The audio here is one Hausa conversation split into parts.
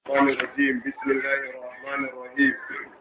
الشيطان الرجيم بسم الله الرحمن الرحيم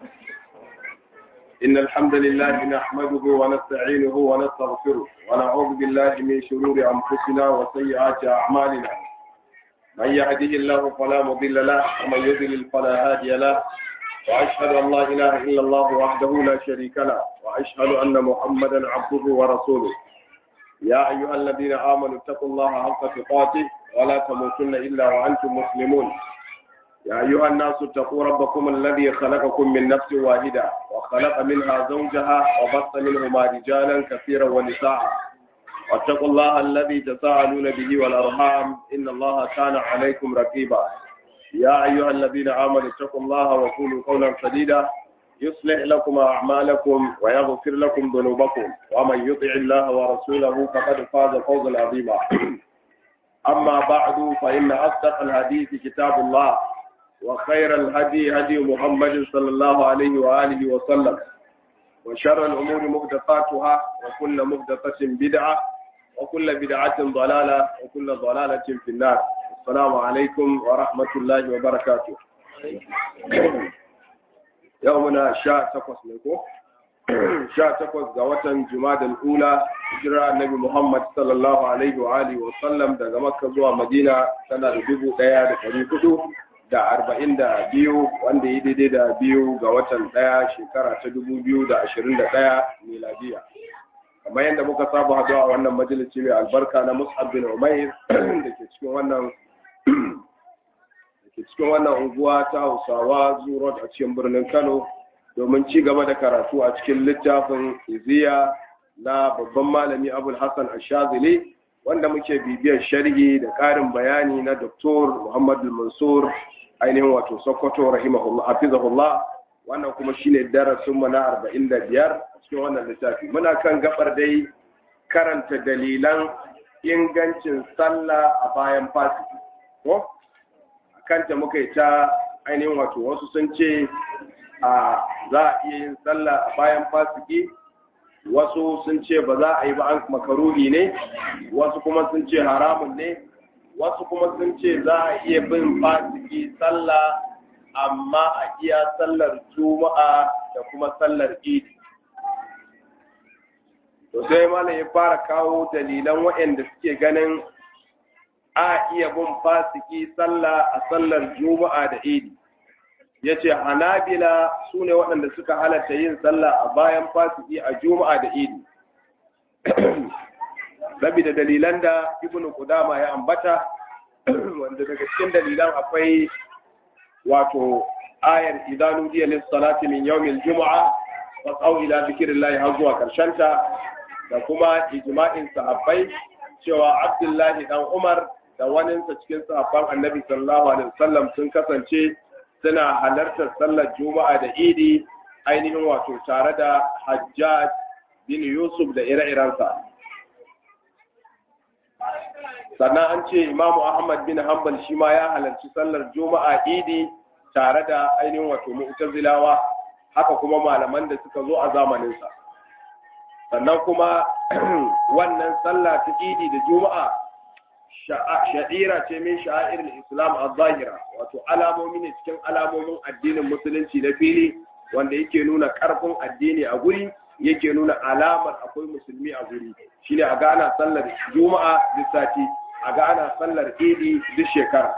إن الحمد لله نحمده ونستعينه ونستغفره ونعوذ بالله من شرور أنفسنا وسيئات أعمالنا من يهده الله فلا مضل له ومن يضلل فلا هادي له وأشهد أن لا إله إلا الله وحده لا شريك له وأشهد أن محمدا عبده ورسوله يا أيها الذين آمنوا اتقوا الله حق تقاته ولا تموتن إلا وأنتم مسلمون يا أيها الناس اتقوا ربكم الذي خلقكم من نفس واحدة وخلق منها زوجها وبث منهما رجالا كثيرا ونساء واتقوا الله الذي تساءلون به والأرحام إن الله كان عليكم رقيبا يا أيها الذين آمنوا اتقوا الله وقولوا قولا سديدا يصلح لكم أعمالكم ويغفر لكم ذنوبكم ومن يطع الله ورسوله فقد فاز فوزا عظيما أما بعد فإن أصدق الحديث كتاب الله وخير الهدي هدي محمد صلى الله عليه وآله وسلم وشر الأمور محدثاتها وكل محدثة بدعة وكل بدعة ضلالة وكل ضلالة في النار السلام عليكم ورحمة الله وبركاته يومنا شاء تقص لكم sha takwas ga watan Jumadal Ula hijira Annabi Muhammad sallallahu alaihi wa alihi wa sallam daga Makka zuwa Madina tana da dubu ɗaya da ɗari hudu da arba'in da biyu wanda ya daidai da biyu ga watan ɗaya shekara ta dubu biyu da ashirin da ɗaya miladiya. Kamar yadda muka saba haɗuwa a wannan majalisi mai albarka na Mus'ab bin Umair da ke cikin wannan da ke cikin wannan unguwa ta Hausawa Zurot a cikin birnin Kano domin ci gaba da karatu a cikin littafin iziya na babban malami abul hassan ashazili wanda muke bibiyar sharhi da ƙarin bayani na doktor muhammad mansur ainihin wato sokoto rahimahullah hafizahullah wannan kuma shine darasin mu na 45 a cikin wannan littafi muna kan gabar dai karanta dalilan ingancin sallah a bayan fasiki ko kanta muka yi ta ainihin wato wasu sun ce a za a iya yin sallah a bayan fasiki wasu sun ce ba za a yi ba an makaruhi ne wasu kuma sun ce haramun ne wasu kuma sun ce za a iya bin fasiki sallah amma a iya sallar juma'a da kuma sallar idi to sai malam ya fara kawo dalilan waɗanda suke ganin a iya bin fasiki sallah a sallar juma'a da idi ya ce hanabila su ne waɗanda suka halatta yin sallah a bayan fasiki a juma'a da idi da dalilan da ibn Qudama ya ambata wanda daga cikin dalilan akwai wato ayar idanu diya lis salati min yawmil juma'a wa qaw ila dhikrillah har zuwa karshenta da kuma ijma'in sahabbai cewa Abdullahi dan Umar da waninsa cikin sahabban Annabi sallallahu alaihi wasallam sun kasance suna halartar sallar juma'a da idi ainihin wato tare da hajjaj bin yusuf da ire-irensa sannan an ce imamu ahmad bin hanbal shi ma ya halarci sallar juma'a idi tare da ainihin wato mu'tazilawa haka kuma malaman da suka zo a zamaninsa sannan kuma wannan sallah ta idi da juma'a sha'ira ce min sha'ir islam a zahira wato alamomi ne cikin alamomin addinin musulunci na fili wanda yake nuna karfin addini a guri yake nuna alamar akwai musulmi a guri shine a ga ana sallar juma'a duk sati a ga ana sallar idi duk shekara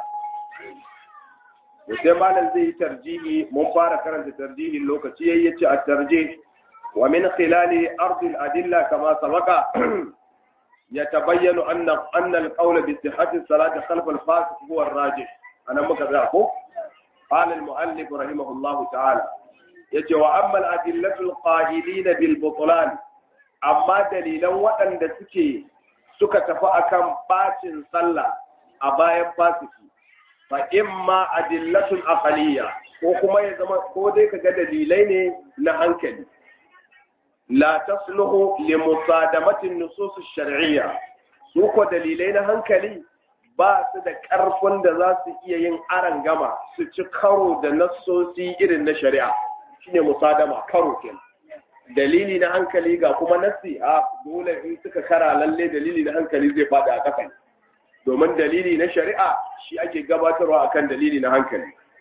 da sai malam zai yi tarjihi mun fara karanta tarjihin lokaci yayi yace a tarjih wa min khilali ardil adilla kama sabaka يتبين أن أن القول بصحة الصلاة خلف الفاسق هو الراجح أنا مكذاكو قال المؤلف رحمه الله تعالى يتي وأما الأدلة القائلين بالبطلان أما دليلا وأن سكي سكة فأكم باتن صلى أبايا فاسقي فإما أدلة أقلية وكما يزمن كودي كجا دليلين نهنكلي لا تصلح لمصادمة النصوص الشرعية سوكو dalilai na hankali ba su da ƙarfin da za su iya yin aran gama su ci karo da nassosi irin na shari'a shine musadama karo ke dalili na hankali ga kuma nassi a dole in suka kara lalle dalili na hankali zai faɗi a ƙasa domin dalili na shari'a shi ake gabatarwa akan dalili na hankali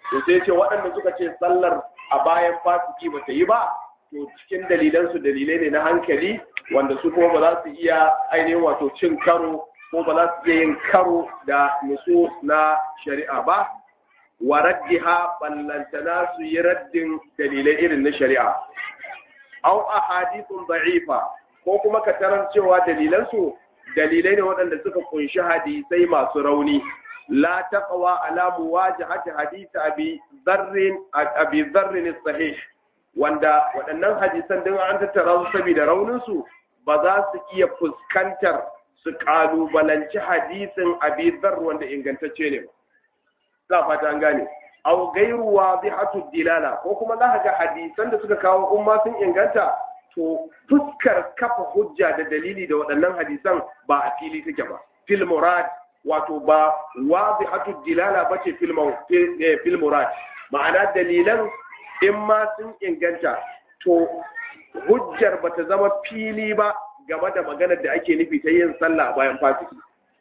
to sai ce waɗanda suka ce sallar a bayan fasiki ba ta yi ba to cikin dalilansu dalilai ne na hankali wanda su kuma ba za su iya ainihin wato cin karo ko ba za su iya yin karo da nusu na shari'a ba wa raddiha ballantana su yi raddin dalilai irin na shari'a au ahadithun da'ifa ko kuma ka tarar cewa dalilansu dalilai ne waɗanda suka kunshi hadisai masu rauni la taqwa ala muwajahati hadith abi dharr abi dharr sahih wanda waɗannan hadisan din an tattara su saboda raunin su ba za su iya fuskantar su kalubalanci hadisin abi dharr wanda ingantacce ne ba fata an gane aw gairu wadihatu dilala ko kuma za ga hadisan da suka kawo umma sun inganta to fuskar kafa hujja da dalili da waɗannan hadisan ba a fili take ba fil murad wato ba wadihatu dilala bace fil fil murad ma'ana dalilan in ma sun inganta to hujjar bata zama fili ba game da maganar da ake nufi ta yin sallah bayan fasiki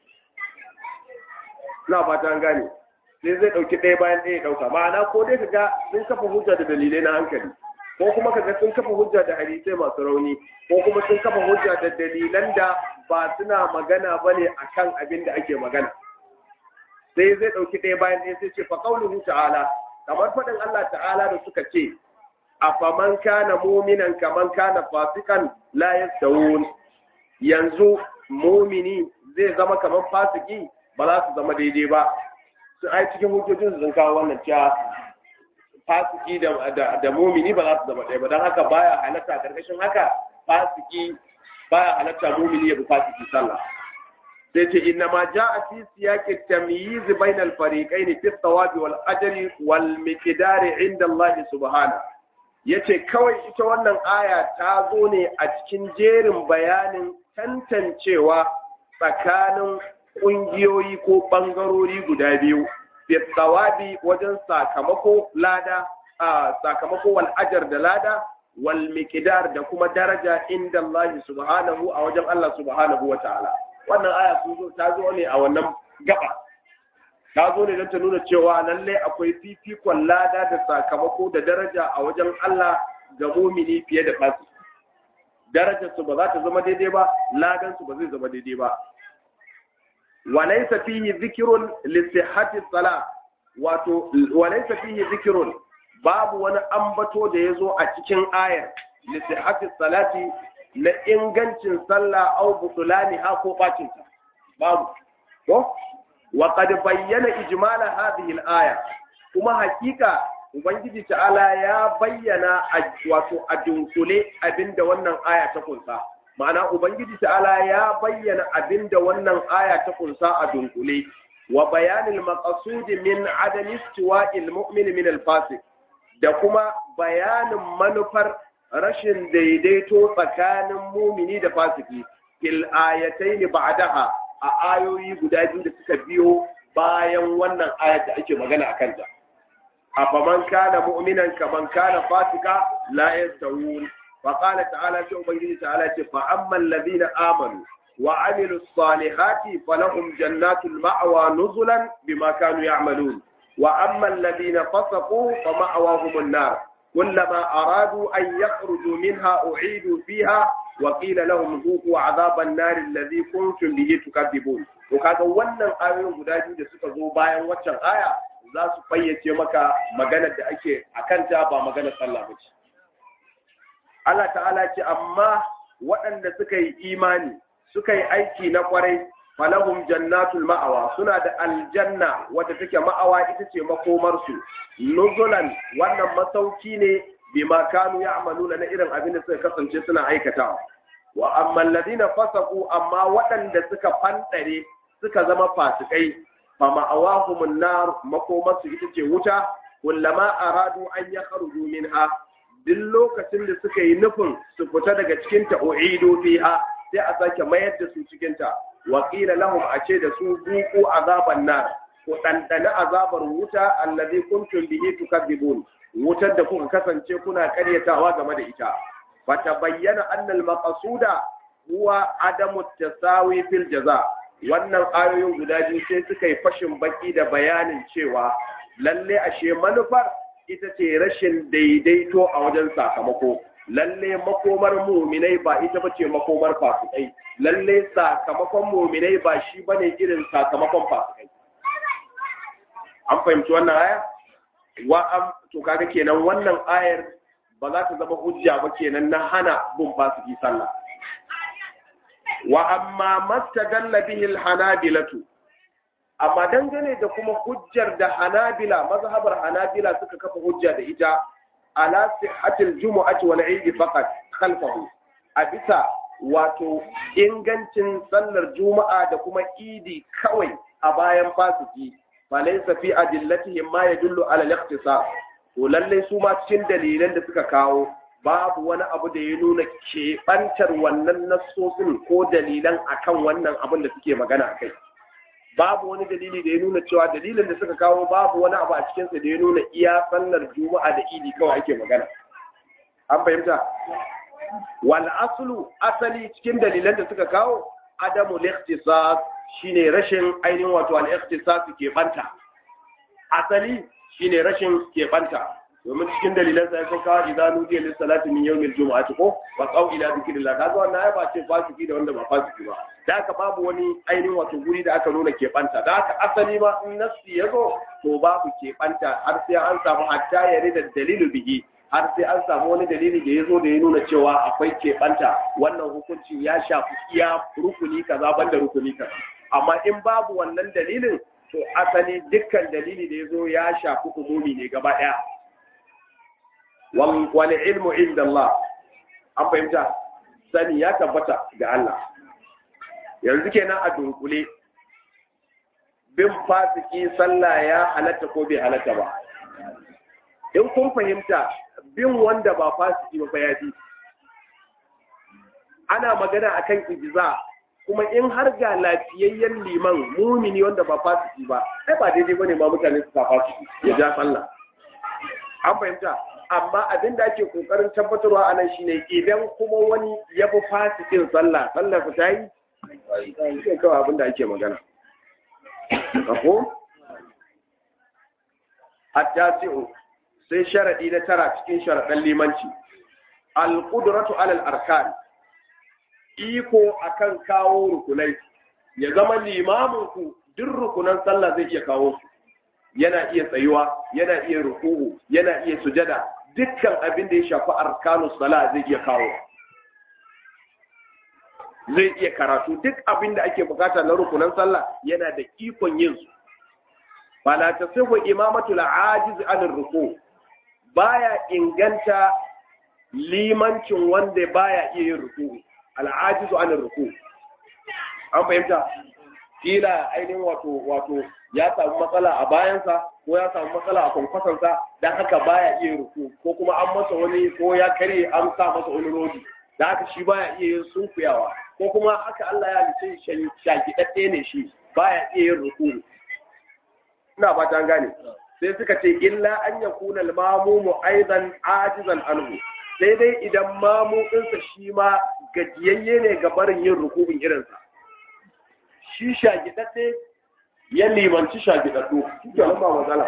na fata an gane sai zai ɗauki ɗaya bayan ɗaya ɗauka ma'ana ko dai kaga sun kafa hujja da dalilai na hankali ko kuma kaga sun kafa hujja da hadisai masu rauni ko kuma sun kafa hujja da dalilan da ba suna magana ba ne a kan abin da ake magana sai zai ɗauki ɗaya bayan ɗaya sai ce fa qauluhu ta'ala kamar faɗin Allah ta'ala da suka ce afaman kana muminan kaman kana fasikan la yastawun yanzu mumini zai zama kamar fasiki ba za su zama daidai ba su ai cikin hujjojin sun kawo wannan cewa fasiki da da mumini ba za su zama ɗaya ba don haka baya halatta karkashin haka fasiki baya halatta mumini ya bi fasiki sallah sai ce inna ma ja'a fi siyaqi tamyiz bayna al-fariqayn fi thawabi wal ajri wal miqdar inda Allah subhanahu yace kawai ita wannan aya ta zo ne a cikin jerin bayanin tantancewa tsakanin ƙungiyoyi ko ɓangarori guda biyu tsawabi wajen sakamako lada a sakamako wal ajar da lada wal miqdar da kuma daraja inda Allah subhanahu a wajen Allah subhanahu wa ta'ala wannan aya sun zo ta zo ne a wannan gaba ta zo ne don ta nuna cewa lalle akwai fifikon lada da sakamako da daraja a wajen Allah ga mumini fiye da fasi darajar su ba za ta zama daidai ba ladan su ba zai zama daidai ba وليس فيه ذكر لصحة الصلاة wato walaysa fihi dhikrun babu wani ambato da yazo a cikin ayar li sihhati salati na ingancin sallah aw butulaniha ko bacin ta babu to wa qad bayyana ijmala hadhihi al-aya kuma hakika ubangiji ta'ala ya bayyana wato a dunkule abinda wannan aya ta kunsa ma'ana ubangiji ta'ala ya bayyana abinda wannan aya ta kunsa a dunkule wa bayanil maqsudi min adami istiwa'il mu'min min al-fasiq da kuma bayanin manufar rashin daidaito tsakanin mumini da fasiki fil ayatayn ba'daha a ayoyi guda biyu da suka biyo bayan wannan ayat da ake magana akan ta afaman kana mu'minan kaman kana fasika la yastawun فقال تعالى شو بيجي تعالى فأما الذين آمنوا وعملوا الصالحات فلهم جنات المأوى نزلا بما كانوا يعملون وأما الذين فسقوا فمأواهم النار كلما أرادوا أن يخرجوا منها أعيدوا فيها وقيل لهم ذوقوا عذاب النار الذي كنتم به تكذبون وكذا wannan ayoyin guda biyu da suka zo bayan waccan aya za su fayyace maka maganar da ake akanta ba maganar sallah ba ce Allah ta'ala ce amma waɗanda suka yi imani suka yi aiki na kwarai falahum jannatul ma'awa suna da aljanna wadda take ma'awa ita ce makomarsu nuzulan wannan masauki ne bima kanu ya'maluna na irin abin da suka kasance suna aikatawa wa amma alladhina fasaqu amma waɗanda suka fandare suka zama fasikai fa ma'awahumun nar makomarsu ita ce wuta kullama aradu an yakhruju minha duk lokacin da suka yi nufin su fita daga cikin ta u'idu fiha sai a sake mayar da su cikin ta wa qila lahum a ce da su buku azaban nar ku dandana azabar wuta allazi kuntum bihi tukadzibun wutar da kuka kasance kuna karyatawa game da ita fa tabayyana anna al-maqsuda huwa adamu tasawi fil jaza wannan ayoyin guda biyu sai suka yi fashin baki da bayanin cewa lalle ashe manufar ita ce rashin daidaito a wajen sakamako lalle makomar muminai ba ita bace makomar fasikai lalle sakamakon muminai ba shi bane irin sakamakon fasikai an fahimci wannan aya wa am to kaga kenan wannan ayar ba za ta zama hujja ba kenan na hana bin fasiki sallah wa amma mastadalla bihi alhanabilatu amma dangane da kuma hujjar da hanabila mazhabar hanabila suka kafa hujja da ita ala sihhatil jumu'ati wal eid faqat khalfahu a bisa wato ingancin sallar juma'a da kuma idi kawai a bayan fasiki falaysa fi adillatihim ma yadullu ala al-ikhtisas to lalle su ma cikin dalilan da suka kawo babu wani abu da ya nuna keɓantar wannan nassosin ko dalilan akan wannan abin da suke magana a kai babu wani dalili da ya nuna cewa dalilin da suka kawo babu wani abu a cikinsa da ya nuna iya sallar juma'a da idi kawai ake magana an fahimta wal aslu asali cikin dalilan da suka kawo adamu likhtisas shine rashin ainihin wato al ikhtisas ke banta asali shine rashin ke banta domin cikin dalilan sai sun kawo idza nudiya lis salati min yawmil jumu'ati ko wa qaw ila dhikrillah kaga wannan ai ba ce fasiki da wanda ba fasiki ba da haka babu wani ainihin wato guri da aka nuna keɓanta da haka asali ma in nassi ya zo to babu keɓanta har sai an samu hatta ya da dalilu bihi har sai an samu wani dalili da ya zo da ya nuna cewa akwai keɓanta wannan hukunci ya shafi iya rukuni kaza banda rukuni kaza amma in babu wannan dalilin to asali dukkan dalili da ya zo ya shafi umumi ne gaba ɗaya wal ilmu inda Allah an fahimta sani ya tabbata ga Allah yanzu kenan a dunkule bin fasiki sallah ya halatta ko bai halatta ba in kun fahimta bin wanda ba fasiki ba ya fi ana magana akan ijza kuma in har ga lafiyayyen liman mumini wanda ba fasiki ba ai ba daidai bane ma mutane su fasiki ya ja sallah an fahimta amma abin da ake kokarin tabbatarwa a nan shine idan kuma wani ya fi fasikin sallah sallah ta yi sai kawai abin da ake magana ko hatta sai sharadi na tara cikin sharaɗan limanci al-qudratu alal arkan iko akan kawo rukunai ya zama limamin ku duk rukunan sallah zai iya kawo su yana iya tsayuwa yana iya ruku'u yana iya sujada dukkan abin da ya shafi arkanus sala zai iya kawo zai iya karatu duk abin da ake bukata na rukunan sallah yana da ikon yin su fala tasihu imamatu al-ajiz an ruku baya inganta limancin wanda baya iya yin ruku al-ajiz an ruku an fahimta kila ainihin wato wato ya samu matsala a bayansa ko ya samu matsala a kwankwasansa don haka baya iya ruku ko kuma an masa wani ko ya kare an sa masa wani rodi da haka shi baya iya yin sunkuyawa ko kuma haka Allah ya halice shakidadde ne shi baya iya yin ruku ina ba ta gane sai suka ce illa an yakuna al-mamumu aidan ajizan anhu sai dai idan mamu ɗinsa shi ma gajiyayye ne ga barin yin rukubin irinsa shi shagidadde ya limanci shagidaddu suke nan ba matsala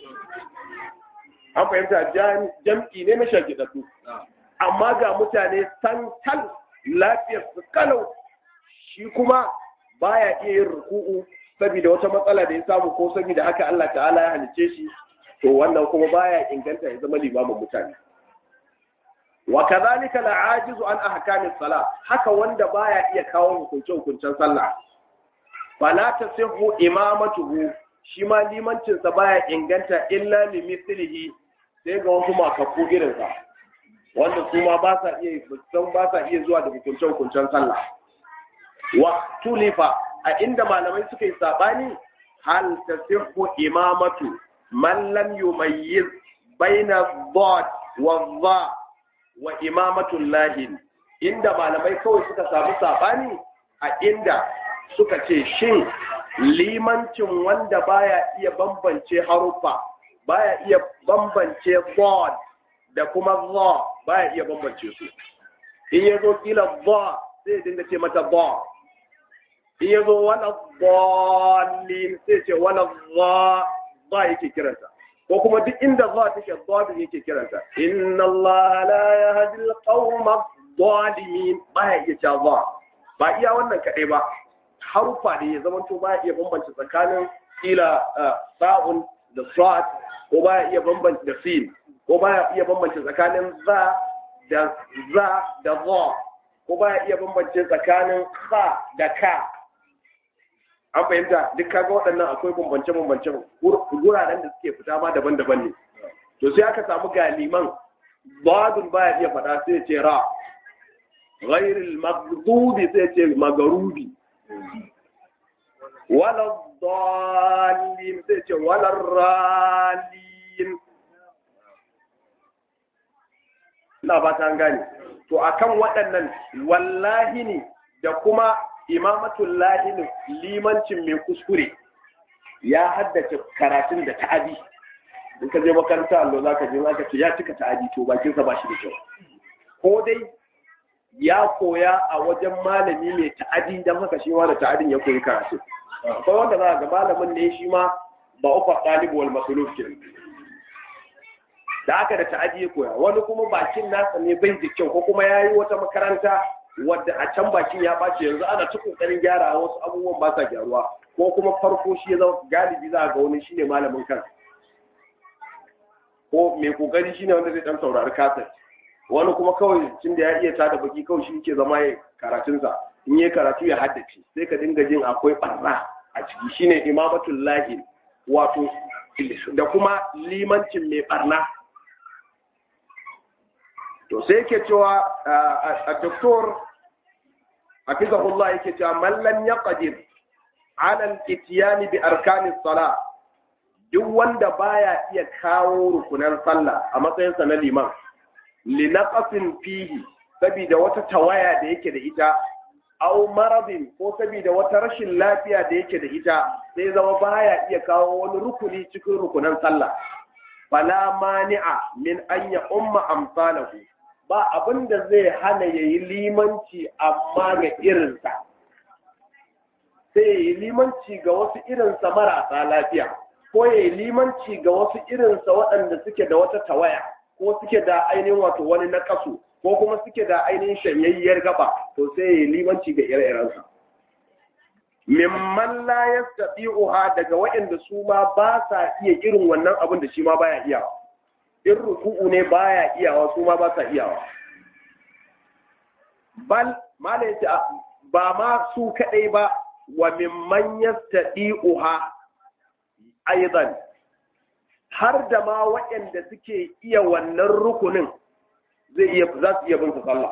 an fahimta jam'i ne na shagidaddu amma ga mutane santal lafiyar su kalau shi kuma baya iya yin ruku'u saboda wata matsala da ya samu ko saboda haka Allah ta'ala ya halice shi to wannan kuma baya inganta ya zama limamin mutane wa kadhalika la'ajizu an ahkamis salah haka wanda baya iya kawo hukunce hukuncen sallah fala tasihhu imamatuhu shi ma limancin sa baya inganta illa li mithlihi sai ga wasu makafu irin sa wanda su ma ba sa iya san ba sa iya zuwa da hukuncen hukuncen sallah wa tulifa a inda malamai suka yi sabani hal tasihhu imamatu man lam yumayyiz baina dhad wa dha wa imamatul lahin inda malamai kawai suka samu sabani a inda suka ce shin limancin wanda baya iya bambance haruffa baya iya bambance bod da kuma za baya iya bambance su in ya zo kila za sai dinga ce mata ba in ya zo wala bolin sai ce wala za ba yake kiransa ko kuma duk inda za take zabi yake kiranta inna Allah la yahdi al-qawma zalimin ba ya iya cewa ba iya wannan kadai ba harufa ne ya zama to ba ya iya bambance tsakanin kila sa'un da sad ko ba ya iya bambance da sin ko ba ya iya bambance tsakanin za da za da za ko ba ya iya bambance tsakanin kha da ka an fahimta duk kaga waɗannan akwai bambance-bambance guraren da suke fita ma daban-daban ne to sai aka samu galiman badun baya iya faɗa sai ce ra ghairil maghdubi sai ce magarubi wala dallin sai ce wala ralin ina ba ta gane to akan waɗannan wallahi ne da kuma imamatul lahini limancin mai kuskure ya haddace karatun da ta'adi in ka je makaranta allo za ka je za ka ce ya cika ta'adi to bakinsa ba shi da kyau ko dai ya koya a wajen malami mai ta'adi don haka shi ma da ta'adin ya koyi karatu akwai wanda za ga malamin ne shi ma ba uku ɗalibu wal masuluf kenan da aka da ta'adi ya koya wani kuma bakin nasa ne bai da kyau ko kuma ya yi wata makaranta wadda a can bakin ya ɓace yanzu ana ta ƙoƙarin gyara wasu abubuwan ba sa gyaruwa ko kuma farko shi ya zama galibi za a ga wani shine malamin kan ko mai kokari shine wanda zai dan saurari kaset wani kuma kawai tun da ya iya tada baki kawai shi ke zama ya karatunsa in yi karatu ya haddace sai ka dinga jin akwai barna a ciki shine imamatul lahi wato da kuma limancin mai barna to sai yake cewa a doktor hafizahullah yake cewa man lam yaqdir ala al-ityan bi arkanis salah duk wanda baya iya kawo rukunan sallah a matsayinsa na liman linaqasin fihi saboda wata tawaya da yake da ita aw maradin ko saboda wata rashin lafiya da yake da ita sai zama baya iya kawo wani rukuni cikin rukunan sallah fala mani'a min an ya umma amsalahu ba abin da zai hana yayi limanci amma ga irinsa sai yayi limanci ga wasu irinsa marasa lafiya ko yayi limanci ga wasu irinsa waɗanda suke da wata tawaya ko suke da ainihin wato wani na kasu ko kuma suke da ainihin shanyayyar gaba to sai ya limanci ga ire-irensa mimman la yastati'uha daga waɗanda su ma ba sa iya irin wannan abin da shi ma baya iyawa in ruku'u ne baya iyawa su ma ba sa iyawa bal mala yace ba ma su kadai ba wa mimman yastati'uha aidan har da ma waɗanda suke iya wannan rukunin zai iya za su iya bin su sallah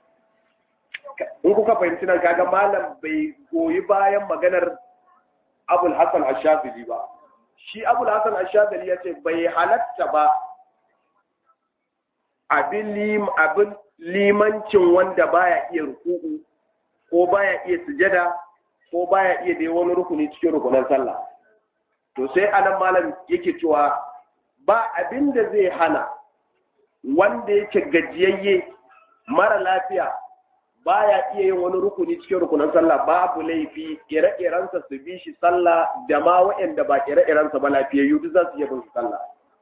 in kuka fahimci nan kaga malam bai goyi bayan maganar abul hasan ashafili ba shi abul hasan ashafili ya ce bai halatta ba abin abin limancin wanda baya iya ruku'u ko baya iya sujada ko baya iya dai wani rukuni cikin rukunan sallah to sai anan malam yake cewa ba abin da zai hana wanda yake gajiyayye mara lafiya baya iya yin wani rukuni cikin rukunan sallah babu laifi ire-irensa su bi shi sallah da ma waɗanda ba ire-irensa ba lafiyayyu duk za su iya bin su sallah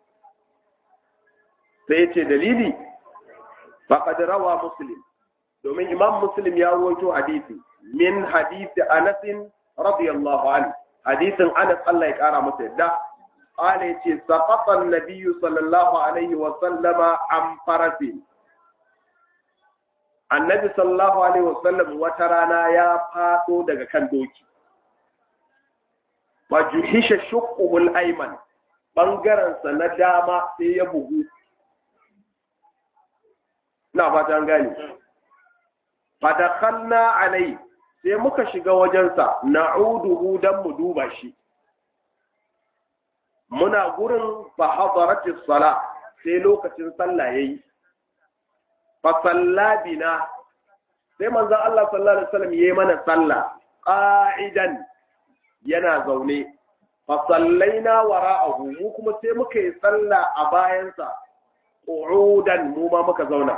sai ya ce dalili faqad rawa muslim domin imam muslim ya rawaito hadisi min hadisi anas radiyallahu anhu hadisin anas Allah ya kara masa yadda قال يتي سقط النبي صلى الله عليه وسلم عن فرس النبي صلى الله عليه وسلم وترانا يا فاتو daga kan doki wajuhisha shuqquhu al-ayman bangaren sa na dama sai ya bugu na fata an gane fadakhalna alai sai muka shiga wajensa na'uduhu dan mu duba shi muna gurin fa hadaratis sala sai lokacin sallah yayi fa sallabina sai manzon Allah sallallahu alaihi wasallam yayi mana sallah qa'idan yana zaune fa sallaina wara'ahu mu kuma sai muka yi sallah a bayansa qu'udan mu ma muka zauna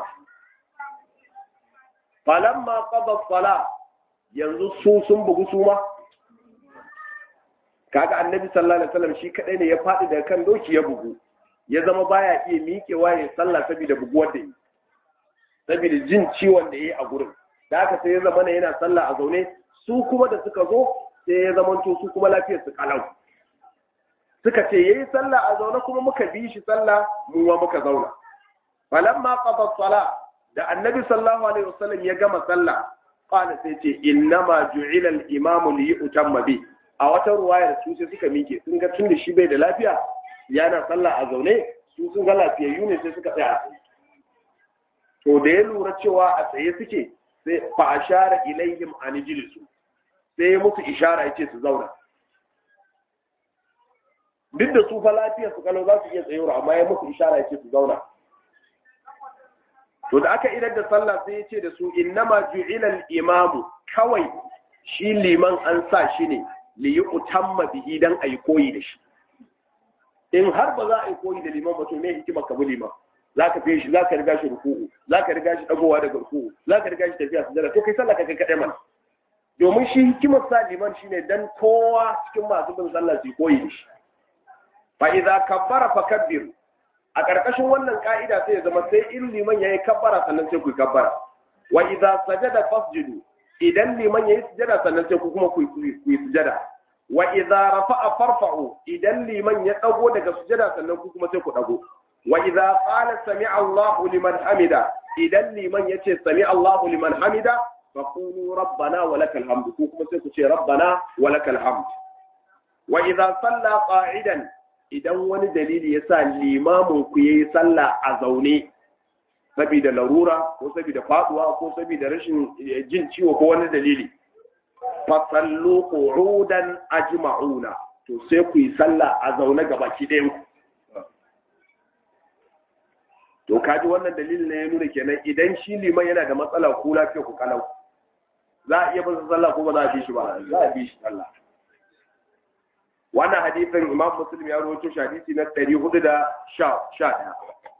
falamma qada sala yanzu su sun bugu su ma kaga annabi sallallahu alaihi wasallam shi kadai ne ya faɗi daga kan doki ya bugu ya zama baya iya miƙewa ya sallah saboda buguwar da yi saboda jin ciwon da ya yi a gurin da haka sai ya zama na yana sallah a zaune su kuma da suka zo sai ya zama to su kuma lafiyar su kalau suka ce yayi sallah a zaune kuma muka bi shi sallah mu ma muka zauna falamma qada sala da annabi sallallahu alaihi wasallam ya gama sallah qala sai ce innama ju'ila al-imamu li yutamma bi a wata ruwayar su sai suka mike sun ga tun da shi bai da lafiya yana sallah a zaune su sun ga lafiyayyu ne sai suka tsaya a tsaye to da ya lura cewa a tsaye suke sai fa ashara ilaihim an jilisu sai ya musu ishara yace su zauna duk da su fa lafiya su kalau za su iya tsayuwa amma ya musu ishara yace su zauna to da aka idar da sallah sai ya ce da su innama ju'ila al-imamu kawai shi liman an sa shi ne li yutamma bihi dan ayi koyi da shi in har ba za a yi koyi da liman ba to me hikima ka bi liman za ka fiye shi za ka riga shi ruku'u za ka riga shi dagowa daga ruku'u za ka riga shi tafiya sujada to kai sallah ka kai kaɗai mana domin shi hikimar sa liman shine dan kowa cikin masu bin sallah su koyi da shi fa idza kabbara fakabbiru a ƙarƙashin wannan ka'ida sai ya zama sai in liman yayi kabbara sannan sai ku yi kabbara wa idza sajada fasjudu idan liman yayi sujada sannan sai ku kuma ku yi sujada wa idza rafa'a farfa'u idan liman ya dago daga sujada sannan ku kuma sai ku dago wa idza qala sami'a Allahu liman hamida idan liman yace sami'a Allahu liman hamida fa qulu rabbana wa lakal hamd ku kuma sai ku ce rabbana wa lakal hamd wa idza salla qa'idan idan wani dalili yasa limamin ku yayi sallah a zaune saboda larura ko saboda faduwa ko saboda rashin jin ciwo ko wani dalili fasallu qu'udan ajma'una to sai ku yi sallah a zaune gaba ki ɗayan ku to kaji wannan dalilin ne ya nuna kenan idan shi liman yana da matsala ku lafiya ku kalau za a iya bin sallah ko ba za a bi shi ba za a bi shi sallah wannan hadisin imam muslim ya rawaito shi hadisi na 411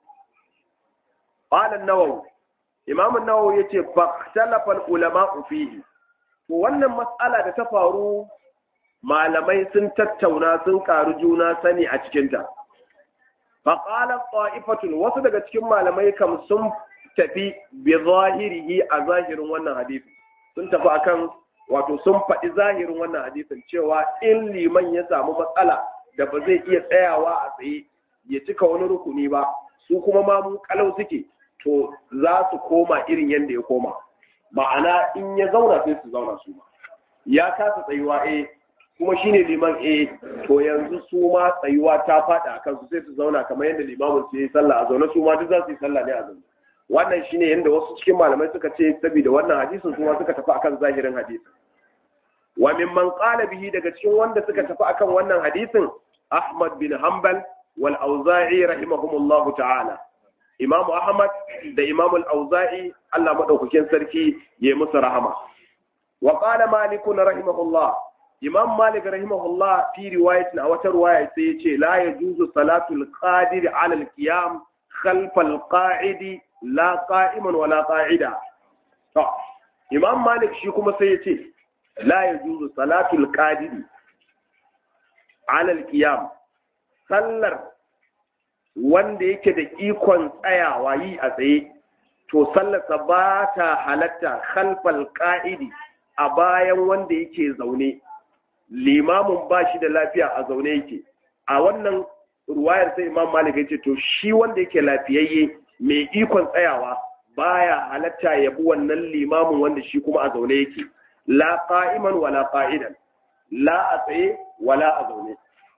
qala an-nawawi imam an-nawawi yace fahtalafa al-ulama fihi to wannan mas'ala da ta faru malamai sun tattauna sun karu juna sani a cikinta faƙalar ta'ifatun wasu daga cikin malamai kam sun tafi bi zahirihi a zahirin wannan hadisi sun tafi akan wato sun faɗi zahirin wannan hadisin cewa in liman ya samu matsala da ba zai iya tsayawa a tsaye ya cika wani rukuni ba su kuma ma mun kalau suke to za su koma irin yadda ya koma ma'ana in ya zauna sai su zauna su ya kasa tsayuwa eh kuma shine liman eh to yanzu su ma tsayuwa ta fada a kansu sai su zauna kamar yadda limamin su yi sallah a zaune su ma duk za su yi sallah ne a zaune wannan shine yadda wasu cikin malamai suka ce saboda wannan hadisin su ma suka tafi akan zahirin hadisin wa mimman qala bihi daga cikin wanda suka tafi akan wannan hadisin Ahmad bin Hanbal wal Auza'i rahimahumullahu ta'ala Imam Ahmad da Imam al-Auza'i Allah madaukakin sarki ya musu rahama wa qala Malik rahimahullah Imam Malik rahimahullah fi riwayatin a wata riwaya sai yace la yajuzu salatul qadir ala al-qiyam khalf al-qa'id la qa'iman wala qa'ida to Imam Malik shi kuma sai yace la yajuzu salatul qadir ala al-qiyam sallar wanda yake da ikon tsayawa yi a tsaye to sallarsa ba ta halatta khalfal qa'idi a bayan wanda yake zaune limamin ba shi da lafiya a zaune yake a wannan ruwayar sai imam malik ya ce to shi wanda yake lafiyayye mai ikon tsayawa baya halatta ya bi wannan limamin wanda shi kuma a zaune yake la qa'iman wala qa'idan la a tsaye wala a zaune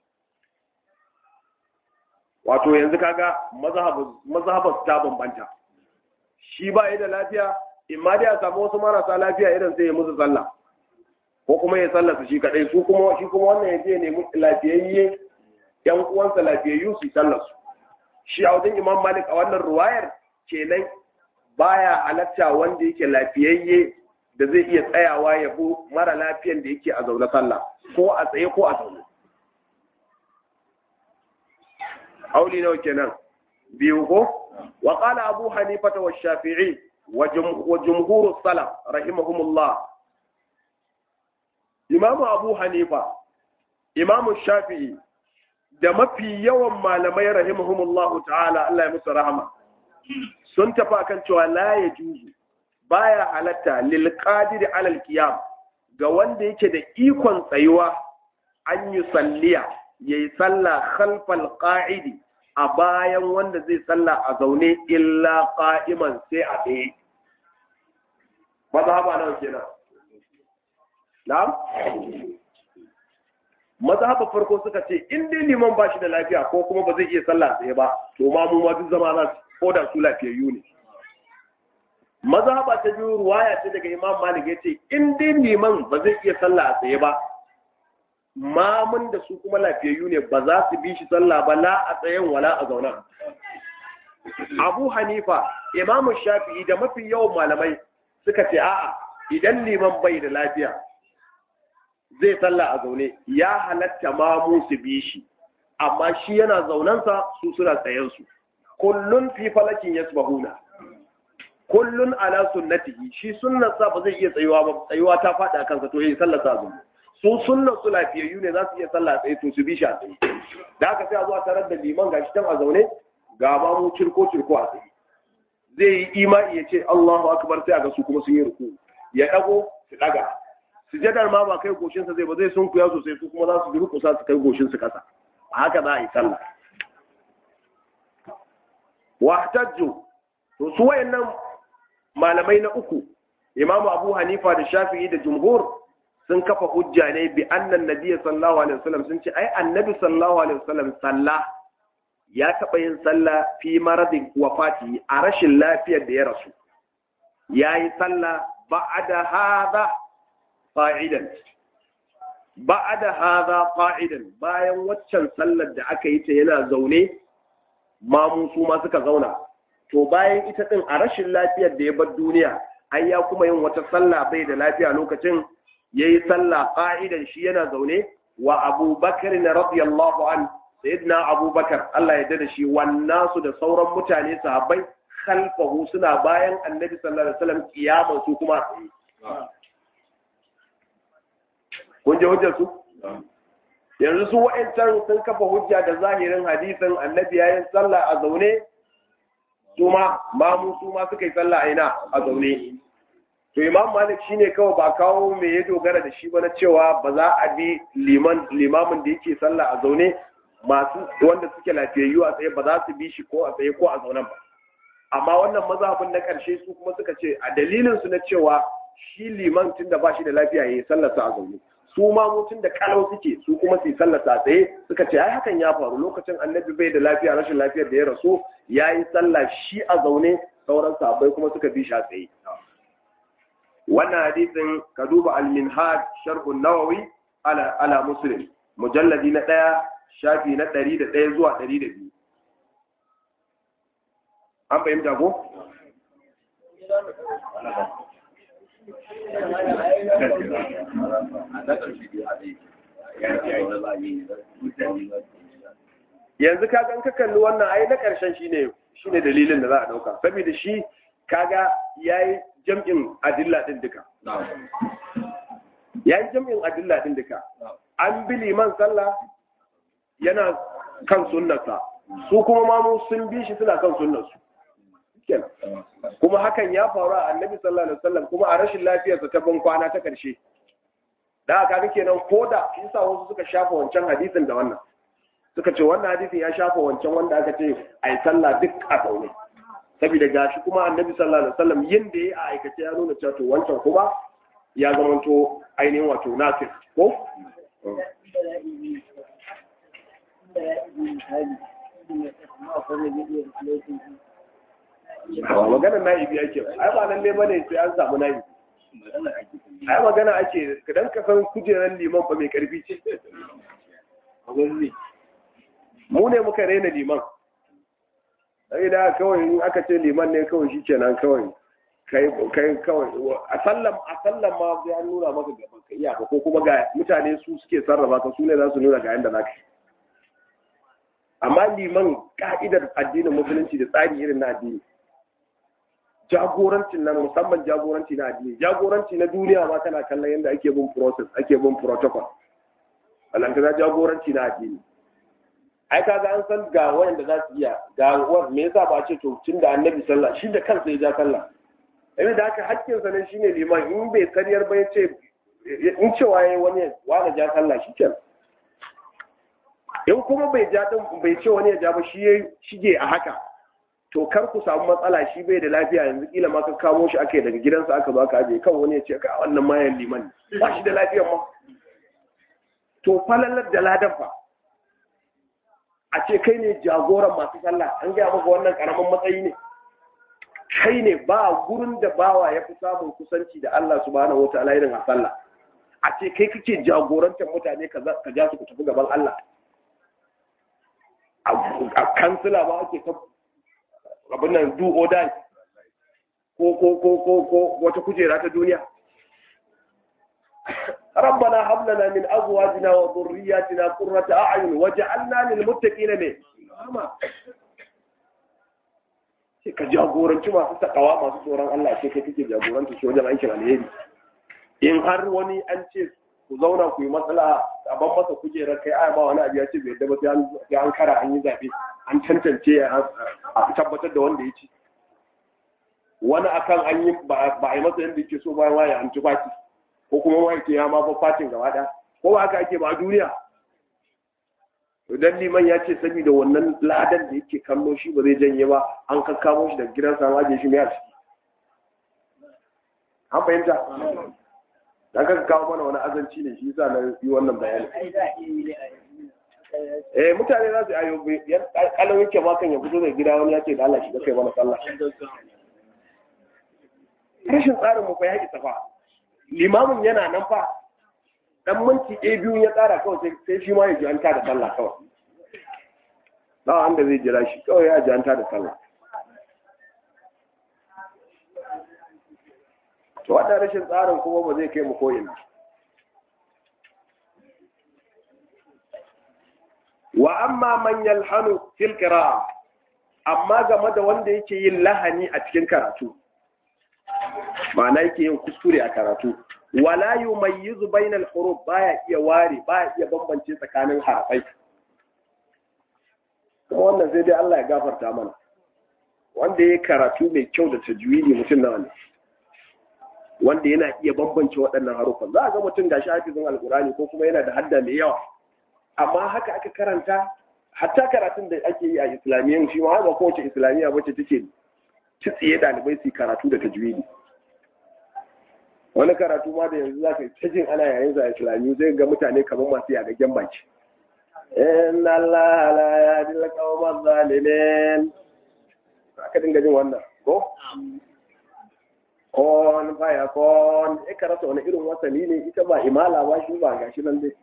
wato yanzu kaga mazhabar ta bambanta shi ba da lafiya in ma dai a samu wasu marasa lafiya irin sai ya musu sallah ko kuma ya sallasa shi kadai su kuma shi kuma wannan ya je ne lafiyayye yan uwansa lafiyayyu su sallar su shi a wajen imam malik a wannan ruwayar kenan baya halatta wanda yake lafiyayye da zai iya tsayawa ya bu mara lafiyan da yake a zaune sallah ko a tsaye ko a zaune auli nawa kenan biyu ko wa qala abu hanifa wa shafi'i wa jumhur salaf rahimahumullah imamu abu hanifa imamu shafi'i da mafi yawan malamai rahimahumullahu ta'ala Allah ya musu rahama sun tafi akan cewa la ya juzu baya halatta lil qadir alal qiyam ga wanda yake da ikon tsayuwa an yi salliya yayi sallah khalfal qa'idi a bayan wanda zai salla a zaune illa qa'iman sai a tsaye mazhaba nawa kenan na'am mazhaba farko suka ce in dai liman ba shi da lafiya ko kuma ba zai iya sallah tsaye ba to ma mu ma duk zama za su ko da su lafiyayyu ne mazhaba ta biyu ruwaya ce daga imam malik yace in dai liman ba zai iya sallah a tsaye ba mamun da su kuma lafiyayyu ne ba za su bi shi sallah ba la a tsayen wala a zauna abu hanifa imamu shafi'i da mafi yawan malamai suka ce a'a idan liman bai da lafiya zai sallah a zaune ya halatta mamu su bi shi amma shi yana zaunansa su suna tsayensu kullun fi falakin yasbahuna kullun ala sunnatihi shi sunnarsa ba zai iya tsayuwa ba tsayuwa ta faɗi a kansa to yayi sallar sa zaune su sunnar su lafiyayyu ne za su iya sallah tsaye to su bi shi a tsaye da haka sai a zuwa tarar da liman gashi tan a zaune ga ma mu cirko cirko a tsaye zai yi imani ya ce Allahu akbar sai a ga su kuma sun yi ruku ya dago su daga sujadar ma ba kai goshin sa zai ba zai sunkuya sosai su kuma za su durƙusa su kai goshin su kasa a haka za a yi sallah wahtajju to su wayannan malamai na uku imamu abu hanifa da shafi'i da jumhur sun kafa hujja ne bi annan nabiy sallallahu alaihi wasallam sun ce ai annabi sallallahu alaihi wasallam salla ya taba yin sallah fi maradin wafati a rashin lafiyar da ya rasu yayi sallah ba'da hadha qa'idan ba'da hadha qa'idan bayan waccan sallar da aka yi ta yana zaune mamu su ma suka zauna to bayan ita din a rashin lafiyar da ya bar duniya ai ya kuma yin wata sallah bai da lafiya lokacin yayi sallah qa'idan shi yana zaune wa Abu Bakar radiyallahu an sayyidina Abu Bakar Allah ya da shi wannan su da sauran mutane sahabbai khalfahu suna bayan Annabi sallallahu alaihi wasallam kiyaman su kuma kun je hujjar su yanzu su wa'ancan sun kafa hujja da zahirin hadisin Annabi yayin sallah a zaune su ma mamu su ma suka yi sallah a ina a zaune to imam malik shine kawai ba kawo me ya dogara da shi ba na cewa ba za a bi liman limamin da yake sallah a zaune masu wanda suke lafiyayyu a tsaye ba za su bi shi ko a tsaye ko a zaunen ba amma wannan mazhabin na karshe su kuma suka ce a dalilin su na cewa shi liman tun da ba shi da lafiya yayi sallar sa a zaune su ma mutun da kalau suke su kuma su yi sallar sa a tsaye suka ce ai hakan ya faru lokacin annabi bai da lafiya rashin lafiyar da ya rasu yayi sallah shi a zaune sauran sahabbai kuma suka bi shi a tsaye wannan hadisin ka duba al-minhaj sharh an-nawawi ala ala muslim mujalladi na daya shafi na 101 zuwa 102 an fahimta ko yanzu ka gan ka kalli wannan ai na karshen shine shine dalilin da za a dauka saboda shi kaga yayi jam'in adilla din duka yayi jam'in adilla din duka an bi liman sallah yana kan sunnarsa su kuma mamu sun bi shi suna kan sunnarsu kenan kuma hakan ya faru a annabi sallallahu alaihi wasallam kuma a rashin lafiyarsa ta ban kwana ta karshe da aka ga kenan koda yasa wasu suka shafa wancan hadisin da wannan suka ce wannan hadisin ya shafa wancan wanda aka ce ai sallah duk a zaune saboda gashi kuma annabi sallallahu alaihi wasallam yin da ya aikace ya nuna cewa to wancan kuma ya zamanto ainihin wato nasir ko ba magana na'ibi ake ba ai ba lalle bane sai an samu na'ibi ai magana ake kadan ka san kujerar liman fa mai karfi ce mu ne muka raina liman sai da kawai in aka ce liman ne kawai shi kenan kawai kai kai kawai a sallam a sallam ma sai an nuna maka gaban ka iya ko kuma ga mutane su suke sarrafa ka su ne za su nuna ga yanda zaka amma liman ka'idar addinin musulunci da tsari irin na addini jagorancin nan musamman jagoranci na addini jagoranci na duniya ma kana kallon yadda ake bin process ake bin protocol alanta jagoranci na addini ai kaga an san ga wanda za su iya ga wa me yasa ba ce to tun da annabi sallah shi da kansa ya ja sallah yayin da haka hakkin sa ne shine liman in bai kariyar ba ya ce in cewa yayi wani wani ja sallah shi kenan in kuma bai ja din bai ce wani ya ja ba shi yayi shige a haka to kar ku samu matsala shi bai da lafiya yanzu kila ma ka kamo shi aka daga gidansa aka zo aka aje kan wani ya ce ka wannan mayan liman ba shi da lafiyar ma to falalar da ladan fa a ce kai ne jagoran masu sallah an gaya maka wannan karamin matsayi ne kai ne ba gurin da bawa ya fi samun kusanci da Allah subhanahu wataala irin a sallah a ce kai kake jagorantar mutane ka ja su ku tafi gaban Allah a kansila ba ake ta abin nan do or die ko ko ko ko ko wata kujera ta duniya ربنا هب لنا من ازواجنا وذرياتنا قرة اعين وجعلنا للمتقين ne sai ka jagoranci masu takawa masu tsoron Allah sai kai kake jagoranta shi wajen aikin alheri in har wani an ce ku zauna ku yi matsala a ban masa kujerar kai ai ba wani abu ya ce bai yadda ba sai an kara an yi zabe an tantance a tabbatar da wanda ya ci wani akan an yi ba a yi masa yadda yake so bayan waya an ci baki ko kuma wani ke ya ma ba fatin gaba ɗaya ko ba haka ake ba a duniya idan liman ya ce saboda wannan ladan da yake kallo shi ba zai janye ba an kakkamo shi daga gidansa an ajiye shi mai a ciki an fahimta da aka kawo mana wani azanci ne shi yasa na yi wannan bayani eh mutane za su ayo kalan yake ma kan ya fito da gida wani ya ce da Allah shi kai mana sallah rashin tsarin mu fa ya isa fa limamin yana nan fa dan minti ɗaya biyu ya tsara kawai sai shi ma ya ji an da sallah kawai ba wanda zai jira shi kawai ya ji an da sallah to wannan rashin tsarin kuma ba zai kai mu ko'ina wa amma man yalhanu fil qira'a amma game da wanda yake yin lahani a cikin karatu ma'ana yake yin kuskure a karatu wala yumayyizu bainal huruf baya iya ware baya iya bambance tsakanin harafai kuma wannan sai dai Allah ya gafarta mana wanda ya karatu mai kyau da tajwidi mutum nawa ne wanda yana iya bambance waɗannan harufan za a ga mutum gashi hafizin alkurani ko kuma yana da hadda mai yawa amma haka aka karanta hatta karatun da ake yi a islamiyyan shi ma haka kowace islamiyya wacce take tsiye ɗalibai su karatu da tajwidi wani karatu ma da yanzu za ka ta jin ana yayin sa islamiyyu zai ga mutane kamar masu yagaggen baki inna Allah la yahdi al-qawma zalimin aka dinga jin wannan ko kon baya kon e karata wani irin wasali ne ita ba imala ba shi ba gashi nan dai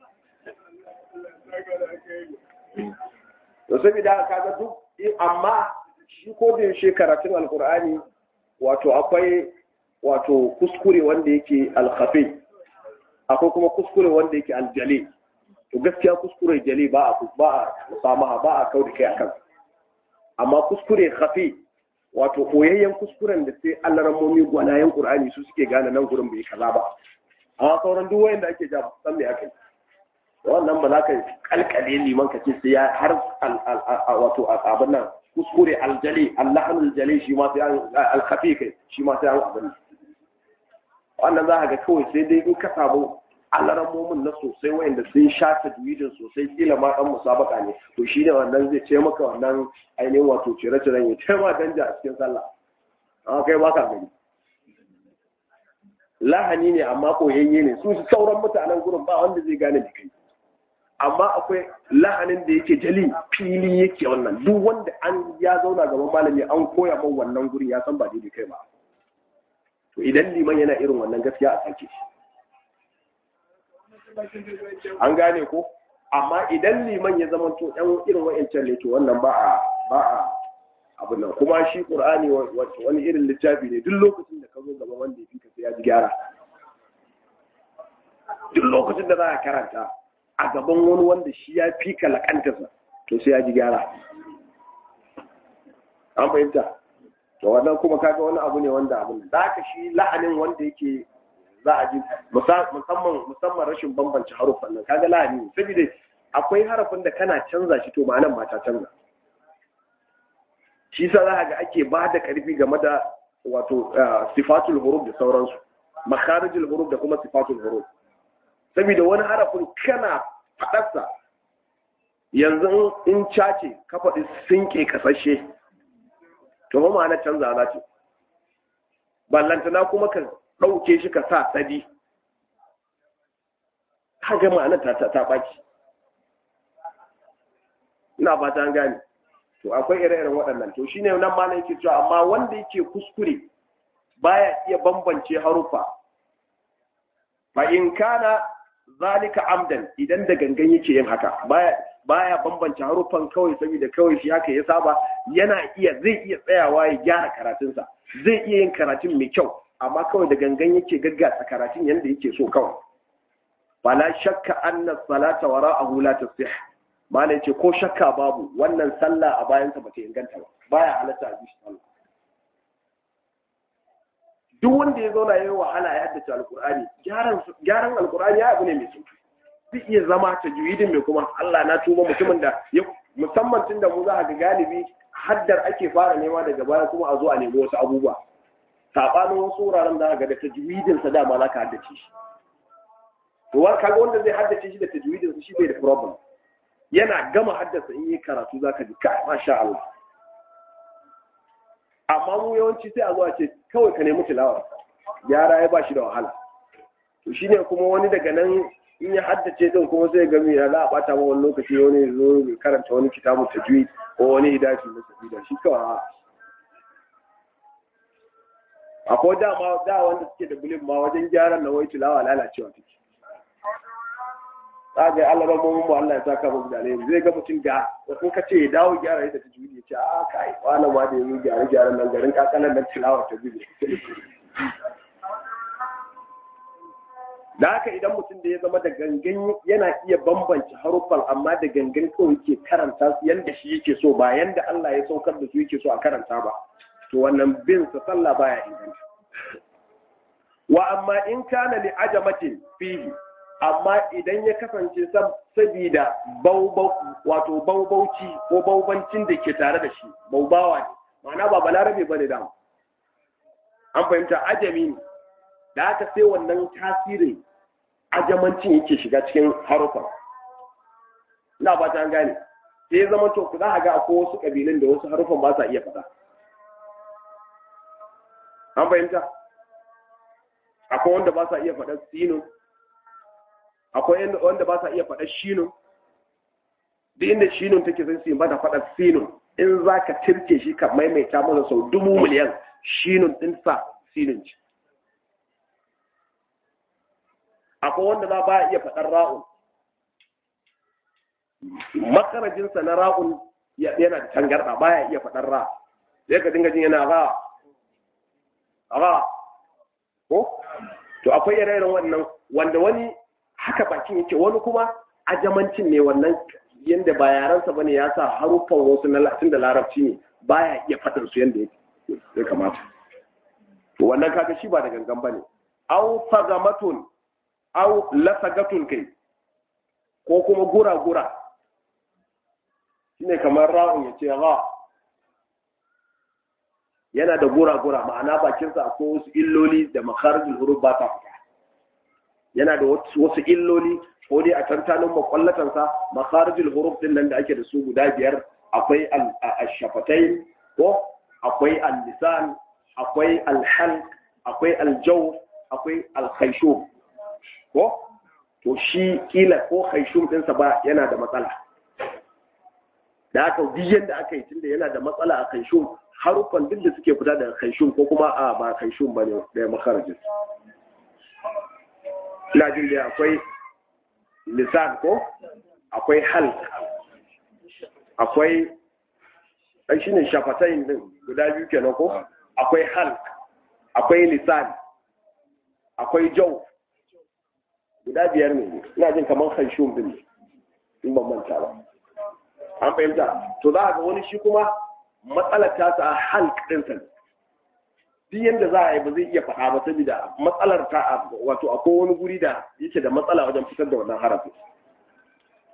to saboda kaga duk amma shi ko da yaushe karatun alkur'ani wato akwai wato kuskure wanda yake alkhafi akwai kuma kuskure wanda yake aljali to gaskiya kuskure jali ba a ba a musamaha ba a kauda kai akan amma kuskure khafi wato koyayyen kuskuren da sai alarammomi gwanayen qur'ani su suke gane nan gurin bai kaza ba amma sauran duk wayanda ake ja san me ake wannan ba za ka kalkale liman ka ce sai ya har wato abin nan kuskure aljali allahanul jali shi ma sai alkhafi kai shi ma sai an abin wannan za ka ga kawai sai dai in ka samu alarammomin na sosai wayanda sun sha tajwidin sosai kila ma dan musabaka ne to shi ne wannan zai ce maka wannan ainihin wato cire-ciren ya ce ma danja a cikin sallah amma kai baka gani lahani ne amma koyayye ne su sauran mutanen gurin ba wanda zai gane da kai amma akwai lahanin da yake jali fili yake wannan duk wanda an ya zauna gaban malami an koya man wannan gurin ya san ba daidai kai ba to idan liman yana irin wannan gaskiya a sake shi an gane ko amma idan liman ya zama to ɗan irin wa'ancan ne to wannan ba a ba a abu nan kuma shi qur'ani wani irin littafi ne duk lokacin da ka zo gaban wanda ya fi ka sai ya ji gyara duk lokacin da za a karanta a gaban wani wanda shi ya fi ka lakantarsa to sai ya ji gyara an fahimta to wannan kuma kaga wani abu ne wanda abu da ka shi la'anin wanda yake za a ji musamman musamman rashin bambance haruffan nan kaga la'ani saboda akwai harafin da kana canza shi to ma'anan ma ta canza shi sa za ga ake ba da karfi game da wato sifatul huruf da sauransu makharijul huruf da kuma sifatul huruf saboda wani harafin kana faɗarsa yanzu in cace ka faɗi sinke kasashe to ba ma'ana canza za ce ballantana kuma ka ɗauke shi ka sa sadi ka ga ma'ana ta ta ɓaci ina fata an gane to akwai ire-iren waɗannan to shine nan ma yake cewa amma wanda yake kuskure baya iya bambance harufa fa in kana zalika amdan idan da gangan yake yin haka baya baya bambance harufan kawai saboda kawai shi haka ya saba yana iya zai iya tsayawa ya gyara karatunsa zai iya yin karatun mai kyau amma kawai da gangan yake gaggasa karatun yanda yake so kawai fala shakka anna salata wara'ahu la tasih mala yace ko shakka babu wannan sallah a bayansa bata inganta ba baya halatta a bishi sallah duk wanda ya zauna yayi wahala ya haddace alqur'ani gyaran gyaran alqur'ani ya abu ne mai sauki zai iya zama ta juwidin mai kuma Allah na tuba mutumin da ya musamman tunda mu za ga galibi haddar ake fara nema daga baya kuma a zo a nemi wasu abubuwa sabanin wasu wuraren da ga da tajwidin sa dama za ka haddace shi to kaga wanda zai haddace shi da tajwidin sa shi bai da problem yana gama haddasa in yi karatu za ka ji kai masha Allah amma mu yawanci sai a zo a ce kawai ka nemi tilawa yara ya ba shi da wahala to shine kuma wani daga nan in ya haddace din kuma sai ga ya za a bata ma wani lokaci wani zo karanta wani kitabu tajwid ko wani hidashi na sabida shi kawai akwai dama da wanda suke da bulin ma wajen gyaran na wai tilawa lalacewa take tsaga Allah ba mu mu Allah ya saka mu da alheri zai ga mutum ga in ka ce ya dawo gyara yadda ta juyi ya ce a kai wani ma da yanzu gyara gyaran nan garin kakanan nan tilawa ta juyi da haka idan mutum da ya zama da gangan yana iya bambance haruffan amma da gangan kawai yake karanta su yanda shi yake so ba yanda Allah ya saukar da su yake so a karanta ba to wannan bin sa sallah baya inganta wa amma in kana li ajamatin fihi amma idan ya kasance sabida wato baubauci ko baubancin da ke tare da shi baubawa ne ma'ana ba balarabe ba ne da an fahimta ajami ne da aka sai wannan tasirin ajamancin yake shiga cikin harufan ina ba ta gane sai zama to ku za a ga akwai wasu kabilun da wasu harufan ba sa iya faɗa an fahimta akwai wanda ba sa iya faɗa sino akwai wanda ba sa iya faɗa shinun duk inda shinun take sai su yi mata faɗa sinun in za ka tirke shi ka maimaita masa sau dubu miliyan shinun ɗin sa sinun ce akwai wanda za ba iya faɗar ra'un makarajinsa na ra'un yana da tangarɗa ba ya iya faɗar ra sai ka dinga jin yana ra ra ko to akwai ire-iren wannan wanda wani haka bakin yake wani kuma ajamancin ne wannan yanda ba yaransa bane ya sa haruffan wasu na latin da larabci ne baya iya faɗin su yanda ya kamata to wannan kaga shi ba da gangan bane aw fagamatun aw lasagatun kai ko kuma gura gura shine kamar ra'un ya ce ra yana da gura gura ma'ana bakinsa akwai wasu illoli da makharijul huruf ba ta fita yana da wasu illoli ko dai a tantanin makwallatansa makharijul huruf din nan da ake da su guda biyar akwai al-shafatain ko akwai al-lisan akwai al-halq akwai al-jaw akwai al-khayshum ko to shi kila ko khayshum din sa ba yana da matsala da aka biyan da aka yi tunda yana da matsala a khayshum harufan duk da suke fita daga khayshum ko kuma a ba khayshum bane da makharijin ina jin da akwai lisan ko akwai halk akwai ai shine shafatain din guda biyu kenan ko akwai halk akwai lisan akwai jaw guda biyar ne ina jin kamar khayshum din in ban manta ba an fahimta to za a ga wani shi kuma matsalar ta sa halk din sa duk yadda za a yi ba zai iya faɗa ba saboda matsalar ta wato akwai wani guri da yake da matsala wajen fitar da wannan harafin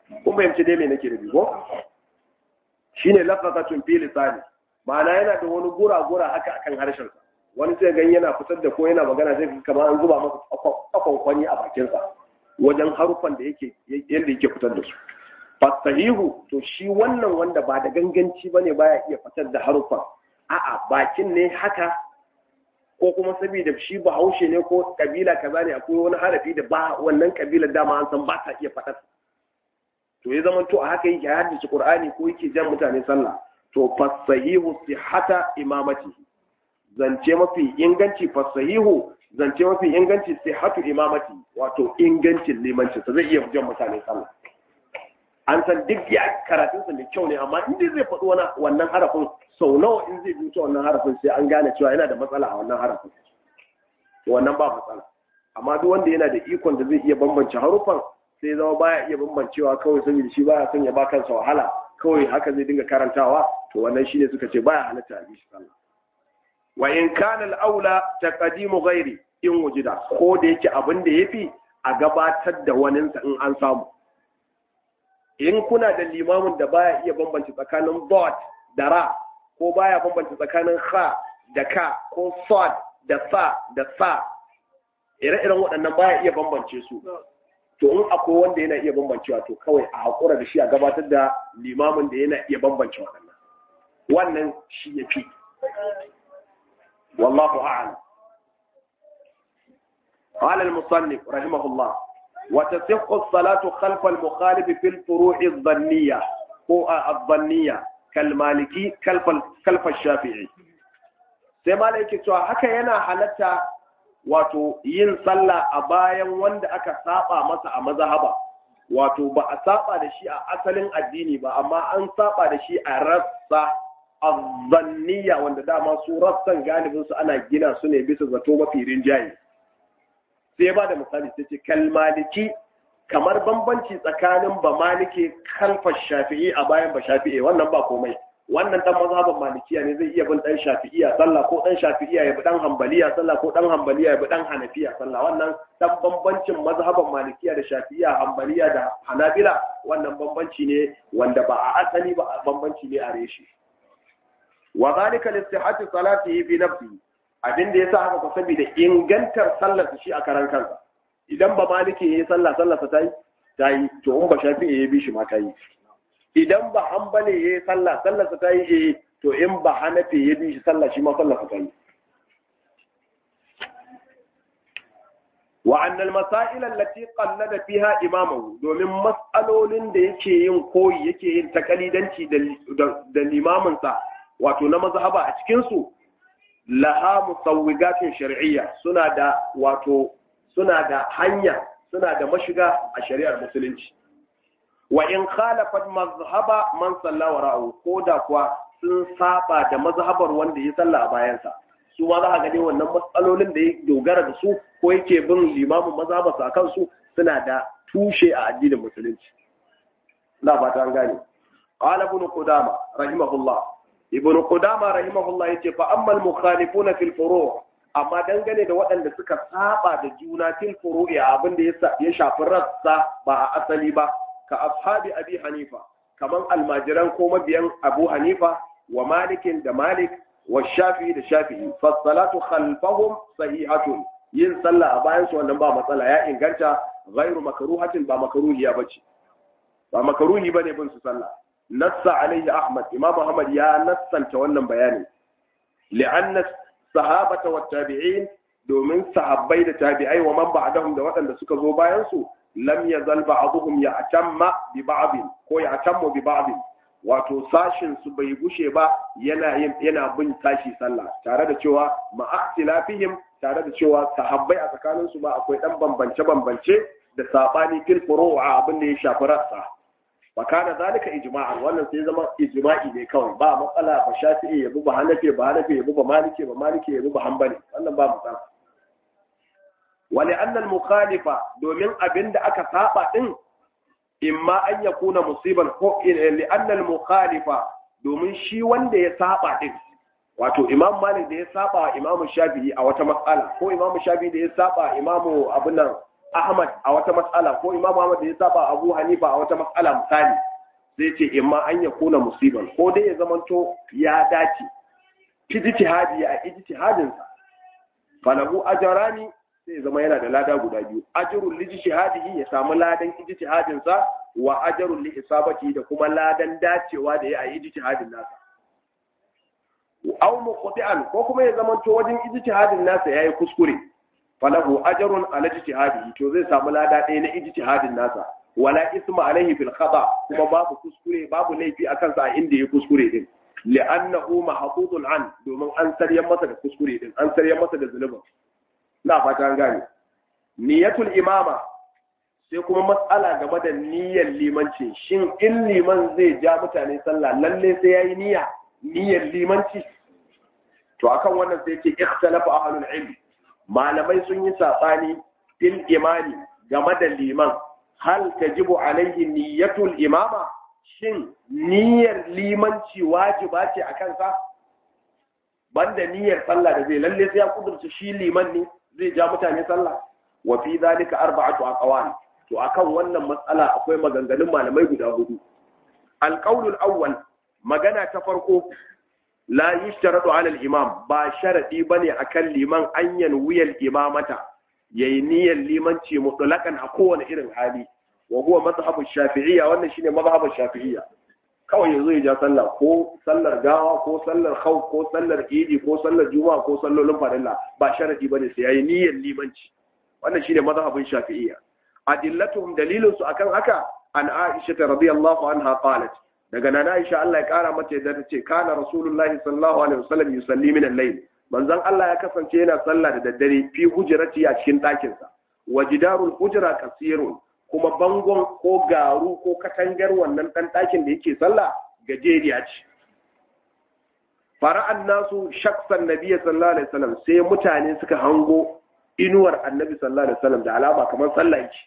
kun fahimci dai me nake da ko shine lafazatun fi lisani ma'ana yana da wani gura-gura haka akan harshen sa wani sai gan yana fitar da ko yana magana zai kamar an zuba masa akon kwani a bakin sa wajen harufan da yake yadda yake fitar da su fasahihu to shi wannan wanda ba da ganganci bane baya iya fitar da harufan a'a bakin ne haka ko kuma saboda shi bahaushe ne ko kabila kaza ne akwai wani harafi da ba wannan kabilar dama an san ba ta iya faɗar to ya zama to a haka yake haddace qur'ani ko yake jan mutane sallah to fasahihu sihhata imamati zance mafi inganci fasahihu zance mafi inganci sihhatu imamati wato ingancin limanci sa zai iya jan mutane sallah an san duk ya karatun sa mai kyau ne amma in dai zai faɗi wannan harafin sau nawa in zai buta wannan harafin sai an gane cewa yana da matsala a wannan harafin to wannan ba matsala amma duk wanda yana da ikon da zai iya bambance harufan sai zama baya iya bambancewa kawai saboda shi baya son ya ba kansa wahala kawai haka zai dinga karantawa to wannan shine suka ce baya halatta a bishi sallah wa in kana al-aula taqdimu ghairi in wujida ko da yake abin da yafi a gabatar da waninsa in an samu in kuna da limamin da baya iya bambance tsakanin dot da ra ko baya bambance tsakanin kha da ka ko sad da sa da sa ire-iren waɗannan baya iya bambance su to in akwai wanda yana iya bambancewa to kawai a haƙura da shi a gabatar da limamin da yana iya bambance waɗannan wannan shi ya fi wallahu a'lam قال المصنف رحمه الله وتصح الصلاة خلف المخالف في الفروع الظنية هو الظنية كالمالكي كلف كلف الشافعي sai malai yake cewa haka yana halatta wato yin sallah a bayan wanda aka saba masa a mazhaba wato ba a saba da shi a asalin addini ba amma an saba da shi a rassa azzanniya wanda dama su rassan galibin su ana gina su ne bisa zato mafi rinjaye sai ba da misali sai ce kalmaliki kamar bambanci tsakanin ba maliki kalfa shafi'i a bayan ba shafi'i wannan ba komai wannan dan mazhaban malikiya ne zai iya bin dan shafi'iya sallah ko dan shafi'iya ya bi dan hanbaliya sallah ko dan hanbaliya ya bi dan hanafiya sallah wannan dan bambancin mazhaban malikiya da shafi'iya hanbaliya da hanabila wannan bambanci ne wanda ba a asali ba bambanci ne a reshi wa zalika li sihhati salatihi bi nafsihi abin da yasa haka ko saboda ingantar sallar shi a karan kansa idan ba maliki yayi sallah sallar sa tayi tayi to in ba shafi'i ya bi shi ma tayi idan ba hanbali ya yi sallah sallah ta yi eh to in ba hanafi ya bi shi sallah shi ma sallah ta yi wa annal masail allati qallada fiha imamahu domin mas'alolin da yake yin koyi yake yin takalidanci da limamin sa wato na mazhaba a cikin su laha musawwigatun shar'iyya suna da wato suna da hanya suna da mashiga a shari'ar musulunci wa in khalafat mazhaba man salla wara'u ko da kuwa sun saba da mazhabar wanda ya salla a bayansa su ma za a gani wannan matsalolin da ya dogara da su ko yake bin limamin mazhabarsa a kansu suna da tushe a addinin musulunci na ba ta gane qala ibn qudama rahimahullah ibn qudama rahimahullah yace fa amma al mukhalifuna fil furu' amma dangane da waɗanda suka saba da juna fil furu'i abin da ya shafi rassa ba a asali ba ka ashabi abi hanifa kaman almajiran ko mabiyan abu hanifa wa malikin da malik wa shafi'i da shafi'i fassalatu khalfahum sahihatun yin sallah a bayan su wannan ba matsala ya inganta ghairu makruhatin ba makruhiya bace ba makruhi bane bin su sallah nassa alaihi ahmad imam ahmad ya nassanta wannan bayani li'anna sahabata wa tabi'in domin sahabbai da tabi'ai wa man ba'dahum da waɗanda suka zo bayan su lam yazal ba'dhum ya'tamma bi ba'd ko ya'tammu bi ba'd wato sashin su bai gushe ba yana yin yana bin tashi sallah tare da cewa ma ikhtilafihim tare da cewa sahabbai a tsakanin su ba akwai dan bambance bambance da sabani fil furu'a abin da ya shafi rassa wa kana zalika ijma'an wannan sai zama ijma'i ne kawai ba matsala ba shafi'i yabi ba hanafi ba hanafi yabi ba maliki ba maliki yabi ba hanbali wannan ba matsala ولأن المخالفة domin abin da aka saba din imma an ya kuna musiban ko li'anna al-mukhalifa domin shi wanda ya saba din wato imam malik da ya saba wa imam shafi'i a wata matsala ko imam shafi'i da ya saba imamu abunan Ahmad a wata matsala ko Imam Ahmad da ya saba Abu Hanifa a wata matsala misali zai ce imma an ya kuna musiban ko dai ya zamanto ya dace ijtihadi a ijtihadin sa falahu ajrani sai zama yana da lada guda biyu ajrul lijtihadihi ya samu ladan ijtihadin sa wa ajrul li isabati da kuma ladan dacewa da ya yi ijtihadin nasa aw muqti'an ko kuma ya zamanto wajen ijtihadin nasa yayi kuskure falahu ajrun ala ijtihadihi to zai samu lada ɗaya na ijtihadin nasa wala isma alaihi fil khata kuma babu kuskure babu laifi akan sa inda ya kuskure din li'annahu mahfuzun an domin an saryan masa da kuskure din an saryan masa da zulubin ina fata an gane niyatul imama sai kuma matsala game da niyyar limanci shin in liman zai ja mutane sallah lalle sai yayi niyya niyyar limanci to akan wannan sai ce ikhtalafa ahlul ilm malamai sun yi sabani fil imani game da liman hal tajibu alaihi niyyatul imama shin niyyar limanci wajiba ce a kansa banda niyyar sallah da zai lalle sai ya kudurta shi liman ne zai ja mutane sallah wa fi zalika arba'atu aqwal to akan wannan matsala akwai maganganun malamai guda hudu alqaulul awwal magana ta farko la yushtaratu ala al-imam ba sharadi bane akan liman an yanwiyal imamata yayi niyyar limanci mutlaqan a kowane irin hali wa huwa mazhabu shafi'iyya wannan shine mazhabin shafi'iyya kawai yanzu ya ja sallah ko sallar gawa ko sallar khawf ko sallar idi ko sallar juma'a ko sallolin farilla ba sharadi bane sai yayi niyyar limanci wannan shine mazhabin shafi'iyya adillatuhum dalilun su akan haka an aisha radiyallahu anha qalat daga nan Aisha Allah ya kara mata yadda tace kana rasulullahi sallallahu alaihi wasallam yusalli min al-layl manzon Allah ya kasance yana sallah da daddare fi hujrati a cikin ɗakin sa wa jidarul hujra kasirun kuma bangon ko garu ko katangar wannan dan ɗakin da yake sallah gajeriya ce fara'an nasu shaksan nabiyyi sallallahu alaihi wasallam sai mutane suka hango inuwar annabi sallallahu alaihi wasallam da alama kamar sallah yake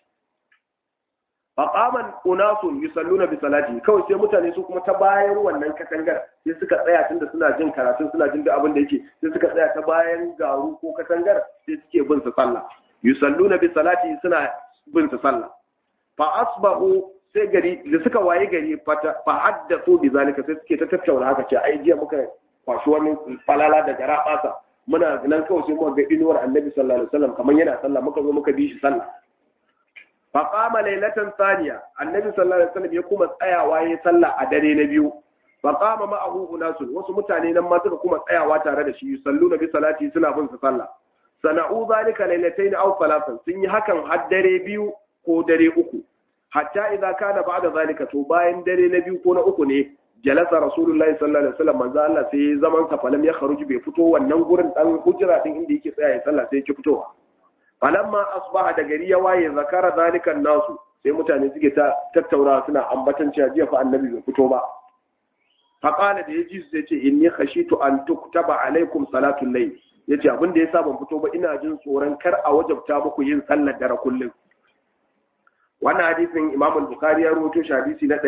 faqaman unasun yusalluna bi salati kawai sai mutane su kuma ta bayan wannan katangar sai suka tsaya tunda suna jin karatu suna jin duk abin da yake sai suka tsaya ta bayan garu ko katangar sai suke bin su sallah yusalluna bi salati suna bin su sallah fa asbahu sai gari da suka waye gari fa haddathu bi zalika sai suke ta tattauna haka ce ai jiya muka kwashi wani falala da gara basa muna nan kawai sai muka ga inuwar annabi sallallahu alaihi wasallam kamar yana sallah muka zo muka bi shi sallah fa qama laylatan thaniya annabi sallallahu alaihi wasallam ya kuma tsayawa yayin sallah a dare na biyu fa qama ma'ahu unasun wasu mutane nan ma suka kuma tsayawa tare da shi salluna bi salati suna bin sa sallah sana'u zalika laylatayn aw thalathan sun yi hakan har dare biyu ko dare uku hatta idza kana ba'da zalika to bayan dare na biyu ko na uku ne jalasa rasulullahi sallallahu alaihi wasallam manzo Allah sai zaman sa falam ya kharuji bai fito wannan gurin dan hujra din inda yake tsaya ya sallah sai yake fitowa falamma asbaha da gari ya waye zakara zalika nasu sai mutane suke ta tattauna suna ambatan cewa jiya fa annabi bai fito ba fa qala da yaji sai ce inni khashitu an tuktaba alaikum salatul layl yace abin da yasa ban fito ba ina jin tsoron kar a wajabta muku yin sallar dare kullum wannan hadisin imam al-bukhari ya rawaito shi hadisi na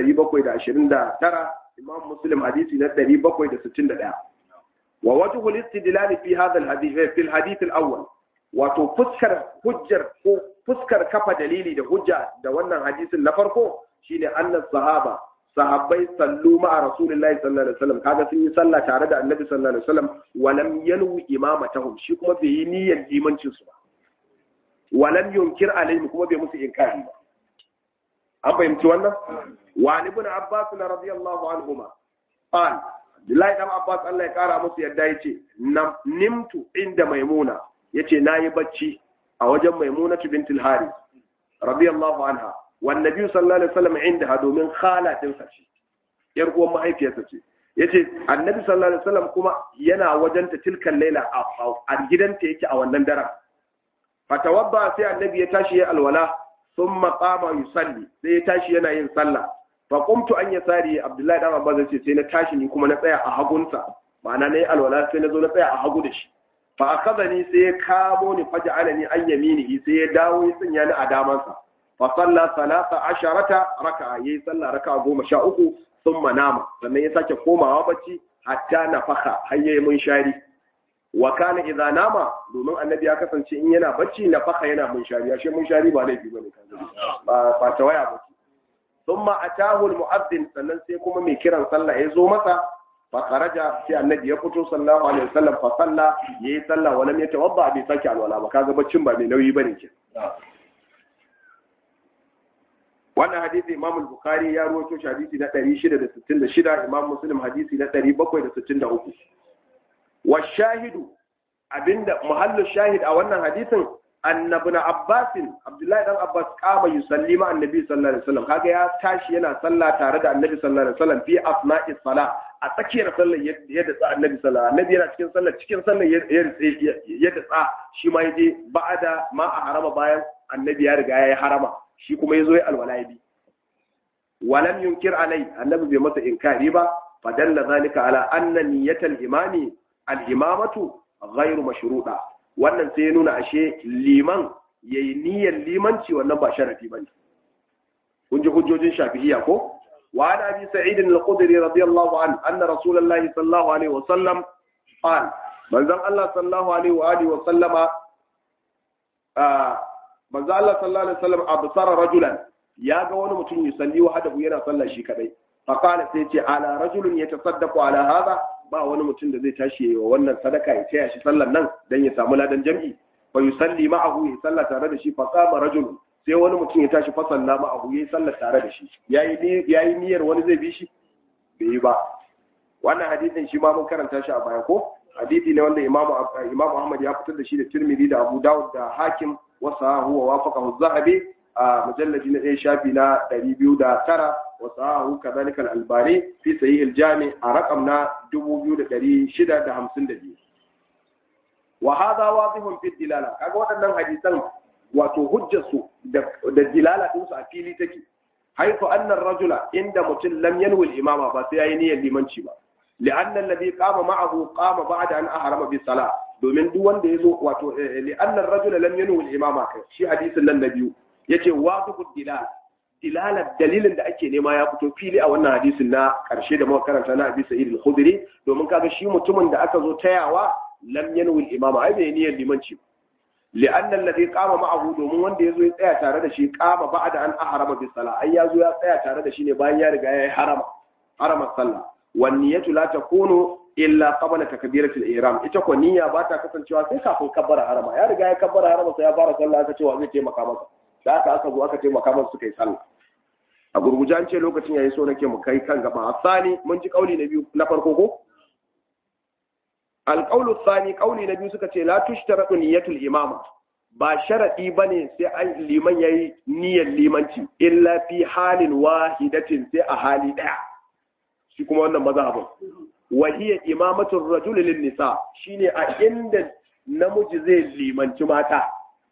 729 imam muslim hadisi na 761 wa wajhu al-istidlal fi hadha al-hadith fi al-hadith al-awwal wato fuskar hujjar ko fuskar kafa dalili da hujja da wannan hadisin na farko shine annas sahaba sahabbai sallu ma'a rasulillahi sallallahu alaihi wasallam kaga sun yi sallah tare da annabi sallallahu alaihi wasallam wa lam yanwi imamatahum shi kuma bai yi niyyar limancin su ba wa lam yunkir alaihim kuma bai musu inkari ba an fahimci wannan wa ibn abbas radiyallahu anhuma qal Abdullahi dan Abbas Allah ya kara musu yadda yace nimtu inda maimuna yace nayi bacci a wajen maimunatu bintul haris radiyallahu anha wan nabi sallallahu alaihi wasallam inda domin khala din sa ce yar uwan mahaifiyarsa ce yace annabi sallallahu alaihi wasallam kuma yana wajen ta tilkan laila a gidanta yake a wannan daren fatawadda sai annabi ya tashi ya alwala thumma qama yusalli sai ya tashi yana yin sallah fa qumtu an yasari abdullahi dan abbas yace sai na tashi ni kuma na tsaya a hagunsa ma'ana nayi alwala sai na zo na tsaya a hagu da shi fa akhadhani sai ya kamo ni faj'alani an yaminihi sai ya dawo ya sanya ni a damansa fa salla salasa asharata raka'a yayi sallah raka'a goma sha uku thumma nama sannan ya sake komawa bacci hatta nafaka har yayi mun shari wa kana idza nama domin annabi ya kasance in yana bacci na faka yana munshari ashe munshari ba laifi bane ba ba tawaya ba thumma atahu almu'adhdhin sannan sai kuma mai kiran sallah ya zo masa fa kharaja sai annabi ya fito sallallahu alaihi wasallam fa salla yayi sallah wa lam yatawadda bi saki alwala ba kaga baccin ba mai nauyi bane ke wannan hadisi imam al-bukhari ya rawaito shi hadisi na 666 imam muslim hadisi na 763 wa shahidu abinda muhallu shahid a wannan hadisin annabi na abbasin abdullahi dan abbas kama yusalli ma annabi sallallahu alaihi wasallam kaga ya tashi yana sallah tare da annabi sallallahu alaihi wasallam fi asna'i sala a tsakiyar sallar ya datsa annabi sallallahu annabi yana cikin sallar cikin sallar ya datsa shi ma yaje ba'ada ma a harama bayan annabi ya riga ya yi harama shi kuma yazo ya alwala ya bi walam yunkir alai annabi bai masa inkari ba fadalla zalika ala anna niyyatal imami al-imamatu ghairu mashruda wannan sai ya nuna ashe liman yayi niyyar limanci wannan ba sharafi bane kun ji hujjojin shafi'iyya ko wa ana abi sa'id al-khudri radiyallahu an anna rasulullahi sallallahu alaihi wa sallam qala manzon Allah sallallahu alaihi wa alihi wa sallama manzon Allah sallallahu alaihi wa sallam absara rajulan ya ga wani mutum yusalli wa hadahu yana sallah shi kadai fa qala sai ce ala rajulun yatasaddaqu ala hadha ba wani mutum da zai tashi wa wannan sadaka ya taya shi sallan nan dan ya samu ladan jam'i fa yusalli ma'ahu ya salla tare da shi fa qama rajul sai wani mutum ya tashi fa salla ma'ahu ya salla tare da shi yayi yayi niyyar wani zai bi shi bai ba wannan hadisin shi ma mun karanta shi a baya ko hadisi ne wanda imamu imamu Ahmad ya fitar da shi da Tirmidhi da Abu Dawud da Hakim wa sahahu wa wafaqahu az-Zahabi a mujalladi na ɗaya shafi na ɗari biyu da tara wa sahahu kadhalika al-albani fi sahih al-jami a rakam na dubu biyu da ɗari shida da hamsin da biyu wa hadha wadihun fi dilala kaga waɗannan hadisan wato hujjar su da dilala din su a fili take haifu anna rajula inda mutum lam yanwi al-imama ba sai yayi niyyar limanci ba لأن الذي قام معه قام بعد أن أحرم بالصلاة domin duk wanda ya zo wato li'annar rajula lam yanwi al-imama kai shi hadisin nan na biyu yace wadihu dilal dilalar dalilin da ake nema ya fito fili a wannan hadisin na karshe da muka karanta na Abi Sa'id al-Khudri domin kaga shi mutumin da aka zo tayawa lam yanwi al-imama ai bai niyyar limanci li'anna alladhi qama ma'ahu domin wanda yazo ya tsaya tare da shi qama ba'da an ahrama bis sala ai yazo ya tsaya tare da shi ne bayan ya riga ya yi harama harama sallah wan niyyatu la takunu illa qabla takbiratul ihram ita ko niyya ba ta kasancewa sai kafin kabbara harama ya riga ya kabbara harama sai ya fara sallah aka ce wa zai taimaka masa da aka aka zo aka taimaka masa suka yi sallah a gurguje an ce lokacin yayi so nake mu kai kan gaba asani mun ji kauli na biyu na farko ko alqaulu thani kauli na biyu suka ce la tushtaratu niyyatul imama ba sharadi bane sai an liman yayi niyyar limanci illa fi halin wahidatin sai a hali daya shi kuma wannan mazhabin wahiyar imamatul rajul lin nisa shine a inda namiji zai limanci mata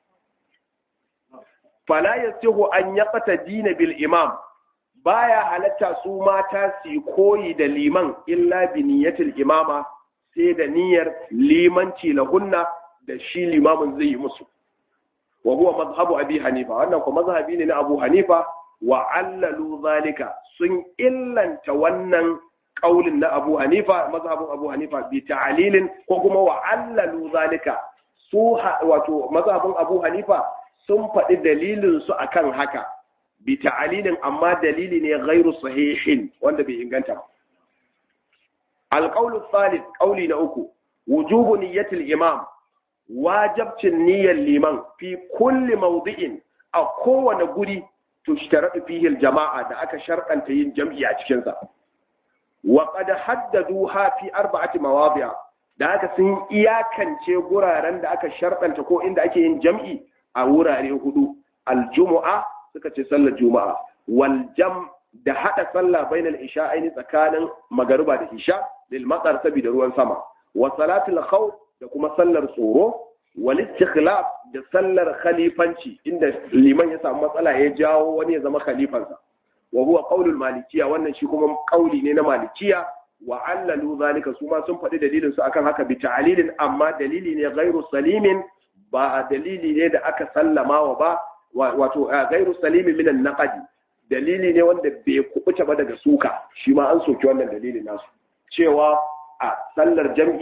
fala yasihu an yaqta dina bil imam baya halatta su mata su koyi da liman illa bi niyyatil imama sai da niyyar limanci lahunna da shi limamin zai yi musu wa huwa mazhabu abi hanifa wannan ko mazhabi ne na abu hanifa wa allalu zalika sun illanta wannan kaulin na Abu Hanifa mazhabin Abu Hanifa bi ta'lilin ko kuma wa allalu zalika su wato mazhabin Abu Hanifa sun faɗi dalilin su akan haka bi ta'lilin amma dalili ne ghairu sahihin wanda bai inganta ba alqawlu thalith qawli na uku wujubu niyyatil imam wajibcin niyyar liman fi kulli mawdi'in a kowane guri tushtaratu fihi jama'a da aka sharɗanta yin jam'i a cikin sa wa qad haddaduha fi arba'ati mawadi'a da aka sun iyakance guraren da aka sharɗanta ko inda ake yin jam'i a wurare hudu aljumu'a suka ce sallar juma'a wal jam da hada sallah bainal isha'aini tsakanin magariba da isha lil matsar saboda ruwan sama wa salatul khawf da kuma sallar tsoro wal istikhlaf da sallar khalifanci inda liman ya samu matsala ya jawo wani ya zama khalifansa wa huwa qaulul malikiya wannan shi kuma qauli ne na malikiya wa allalu zalika su ma sun faɗi dalilin su akan haka bi ta'lilin amma dalili ne ghairu salimin ba dalili ne da aka sallama wa ba wato ghairu salimin min an dalili ne wanda bai kubuta ba daga suka shi ma an soki wannan dalilin nasu cewa a sallar jam'i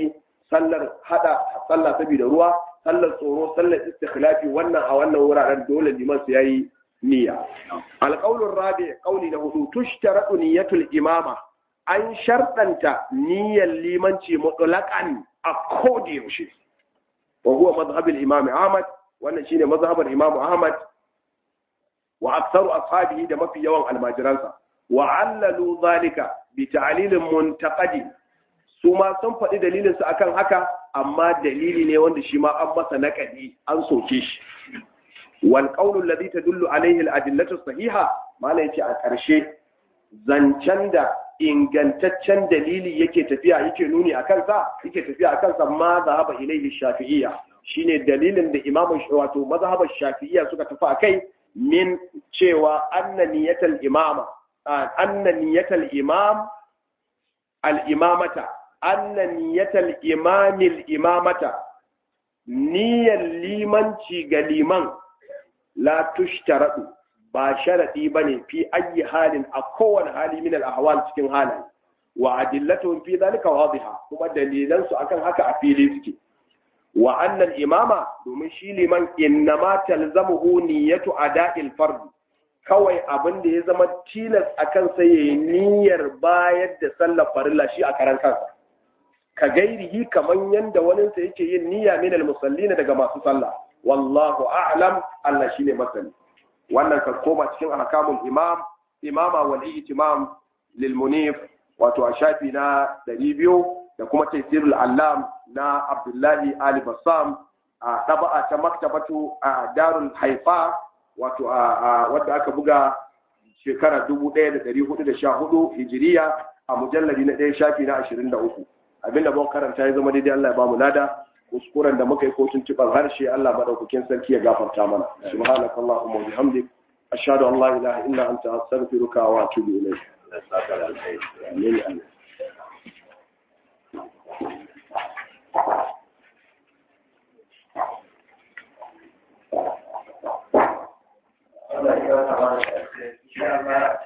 sallar hada sallah saboda ruwa sallar tsoro sallar istikhlafi wannan a wannan wuraren dole liman su yayi niyya alqaulur rabi qauli da hudu tushtaratu niyyatul imama an sharɗanta niyyar limanci mutlaqan a kodi yaushe wa huwa madhhab al-imam Ahmad wannan shine mazhabar imam Ahmad wa aktsaru ashabihi da mafi yawan almajiransa wa allalu zalika bi ta'lilin muntaqadi su ma sun faɗi dalilinsu akan haka amma dalili ne wanda shi ma an masa naƙadi an soke shi wal qawlu alladhi tadullu alayhi al adillatu sahiha mala yace a ƙarshe zancen da ingantaccen dalili yake tafiya yake nuni a kansa yake tafiya a kansa ma zahaba ilayhi shafi'iyya shine dalilin da imamu wato mazhabar shafi'iyya suka tafi akai min cewa anna niyatal imama anna niyatal imam al imamata anna niyatal imamil imamata niyyar limanci ga liman la tushtaradu ba sharadi bane fi ayi halin a kowane hali min al-ahwal cikin halaye wa adillatuhum fi dhalika wadiha kuma dalilan su akan haka a fili suke wa annal imama domin shi liman innama talzamuhu niyyatu ada'il fard kawai abin da ya zama tilas akan sai yayi niyyar bayar da sallar farilla shi a karan kansa ka gairihi kaman yanda wani sa yake yin niyya min al-musallina daga masu sallah wallahu a'lam Allah shine masani wannan ka koma cikin ahkamul imam imama wal ihtimam lil munif wato a shafi na 200 da kuma taysirul allam na abdullahi ali bassam a taba'a ta maktabatu a darul haifa wato a wadda aka buga shekara 1414 hijiriya a mujalladi na ɗaya shafi na 23 abinda ban karanta ya zama daidai Allah ya bamu lada kuskuren da muka yi ko tuntuɓar harshe Allah madaukakin sarki ya gafarta mana subhanakallahumma wa bihamdik ashhadu an la ilaha illa anta astaghfiruka wa atubu ilayk amin Allah ya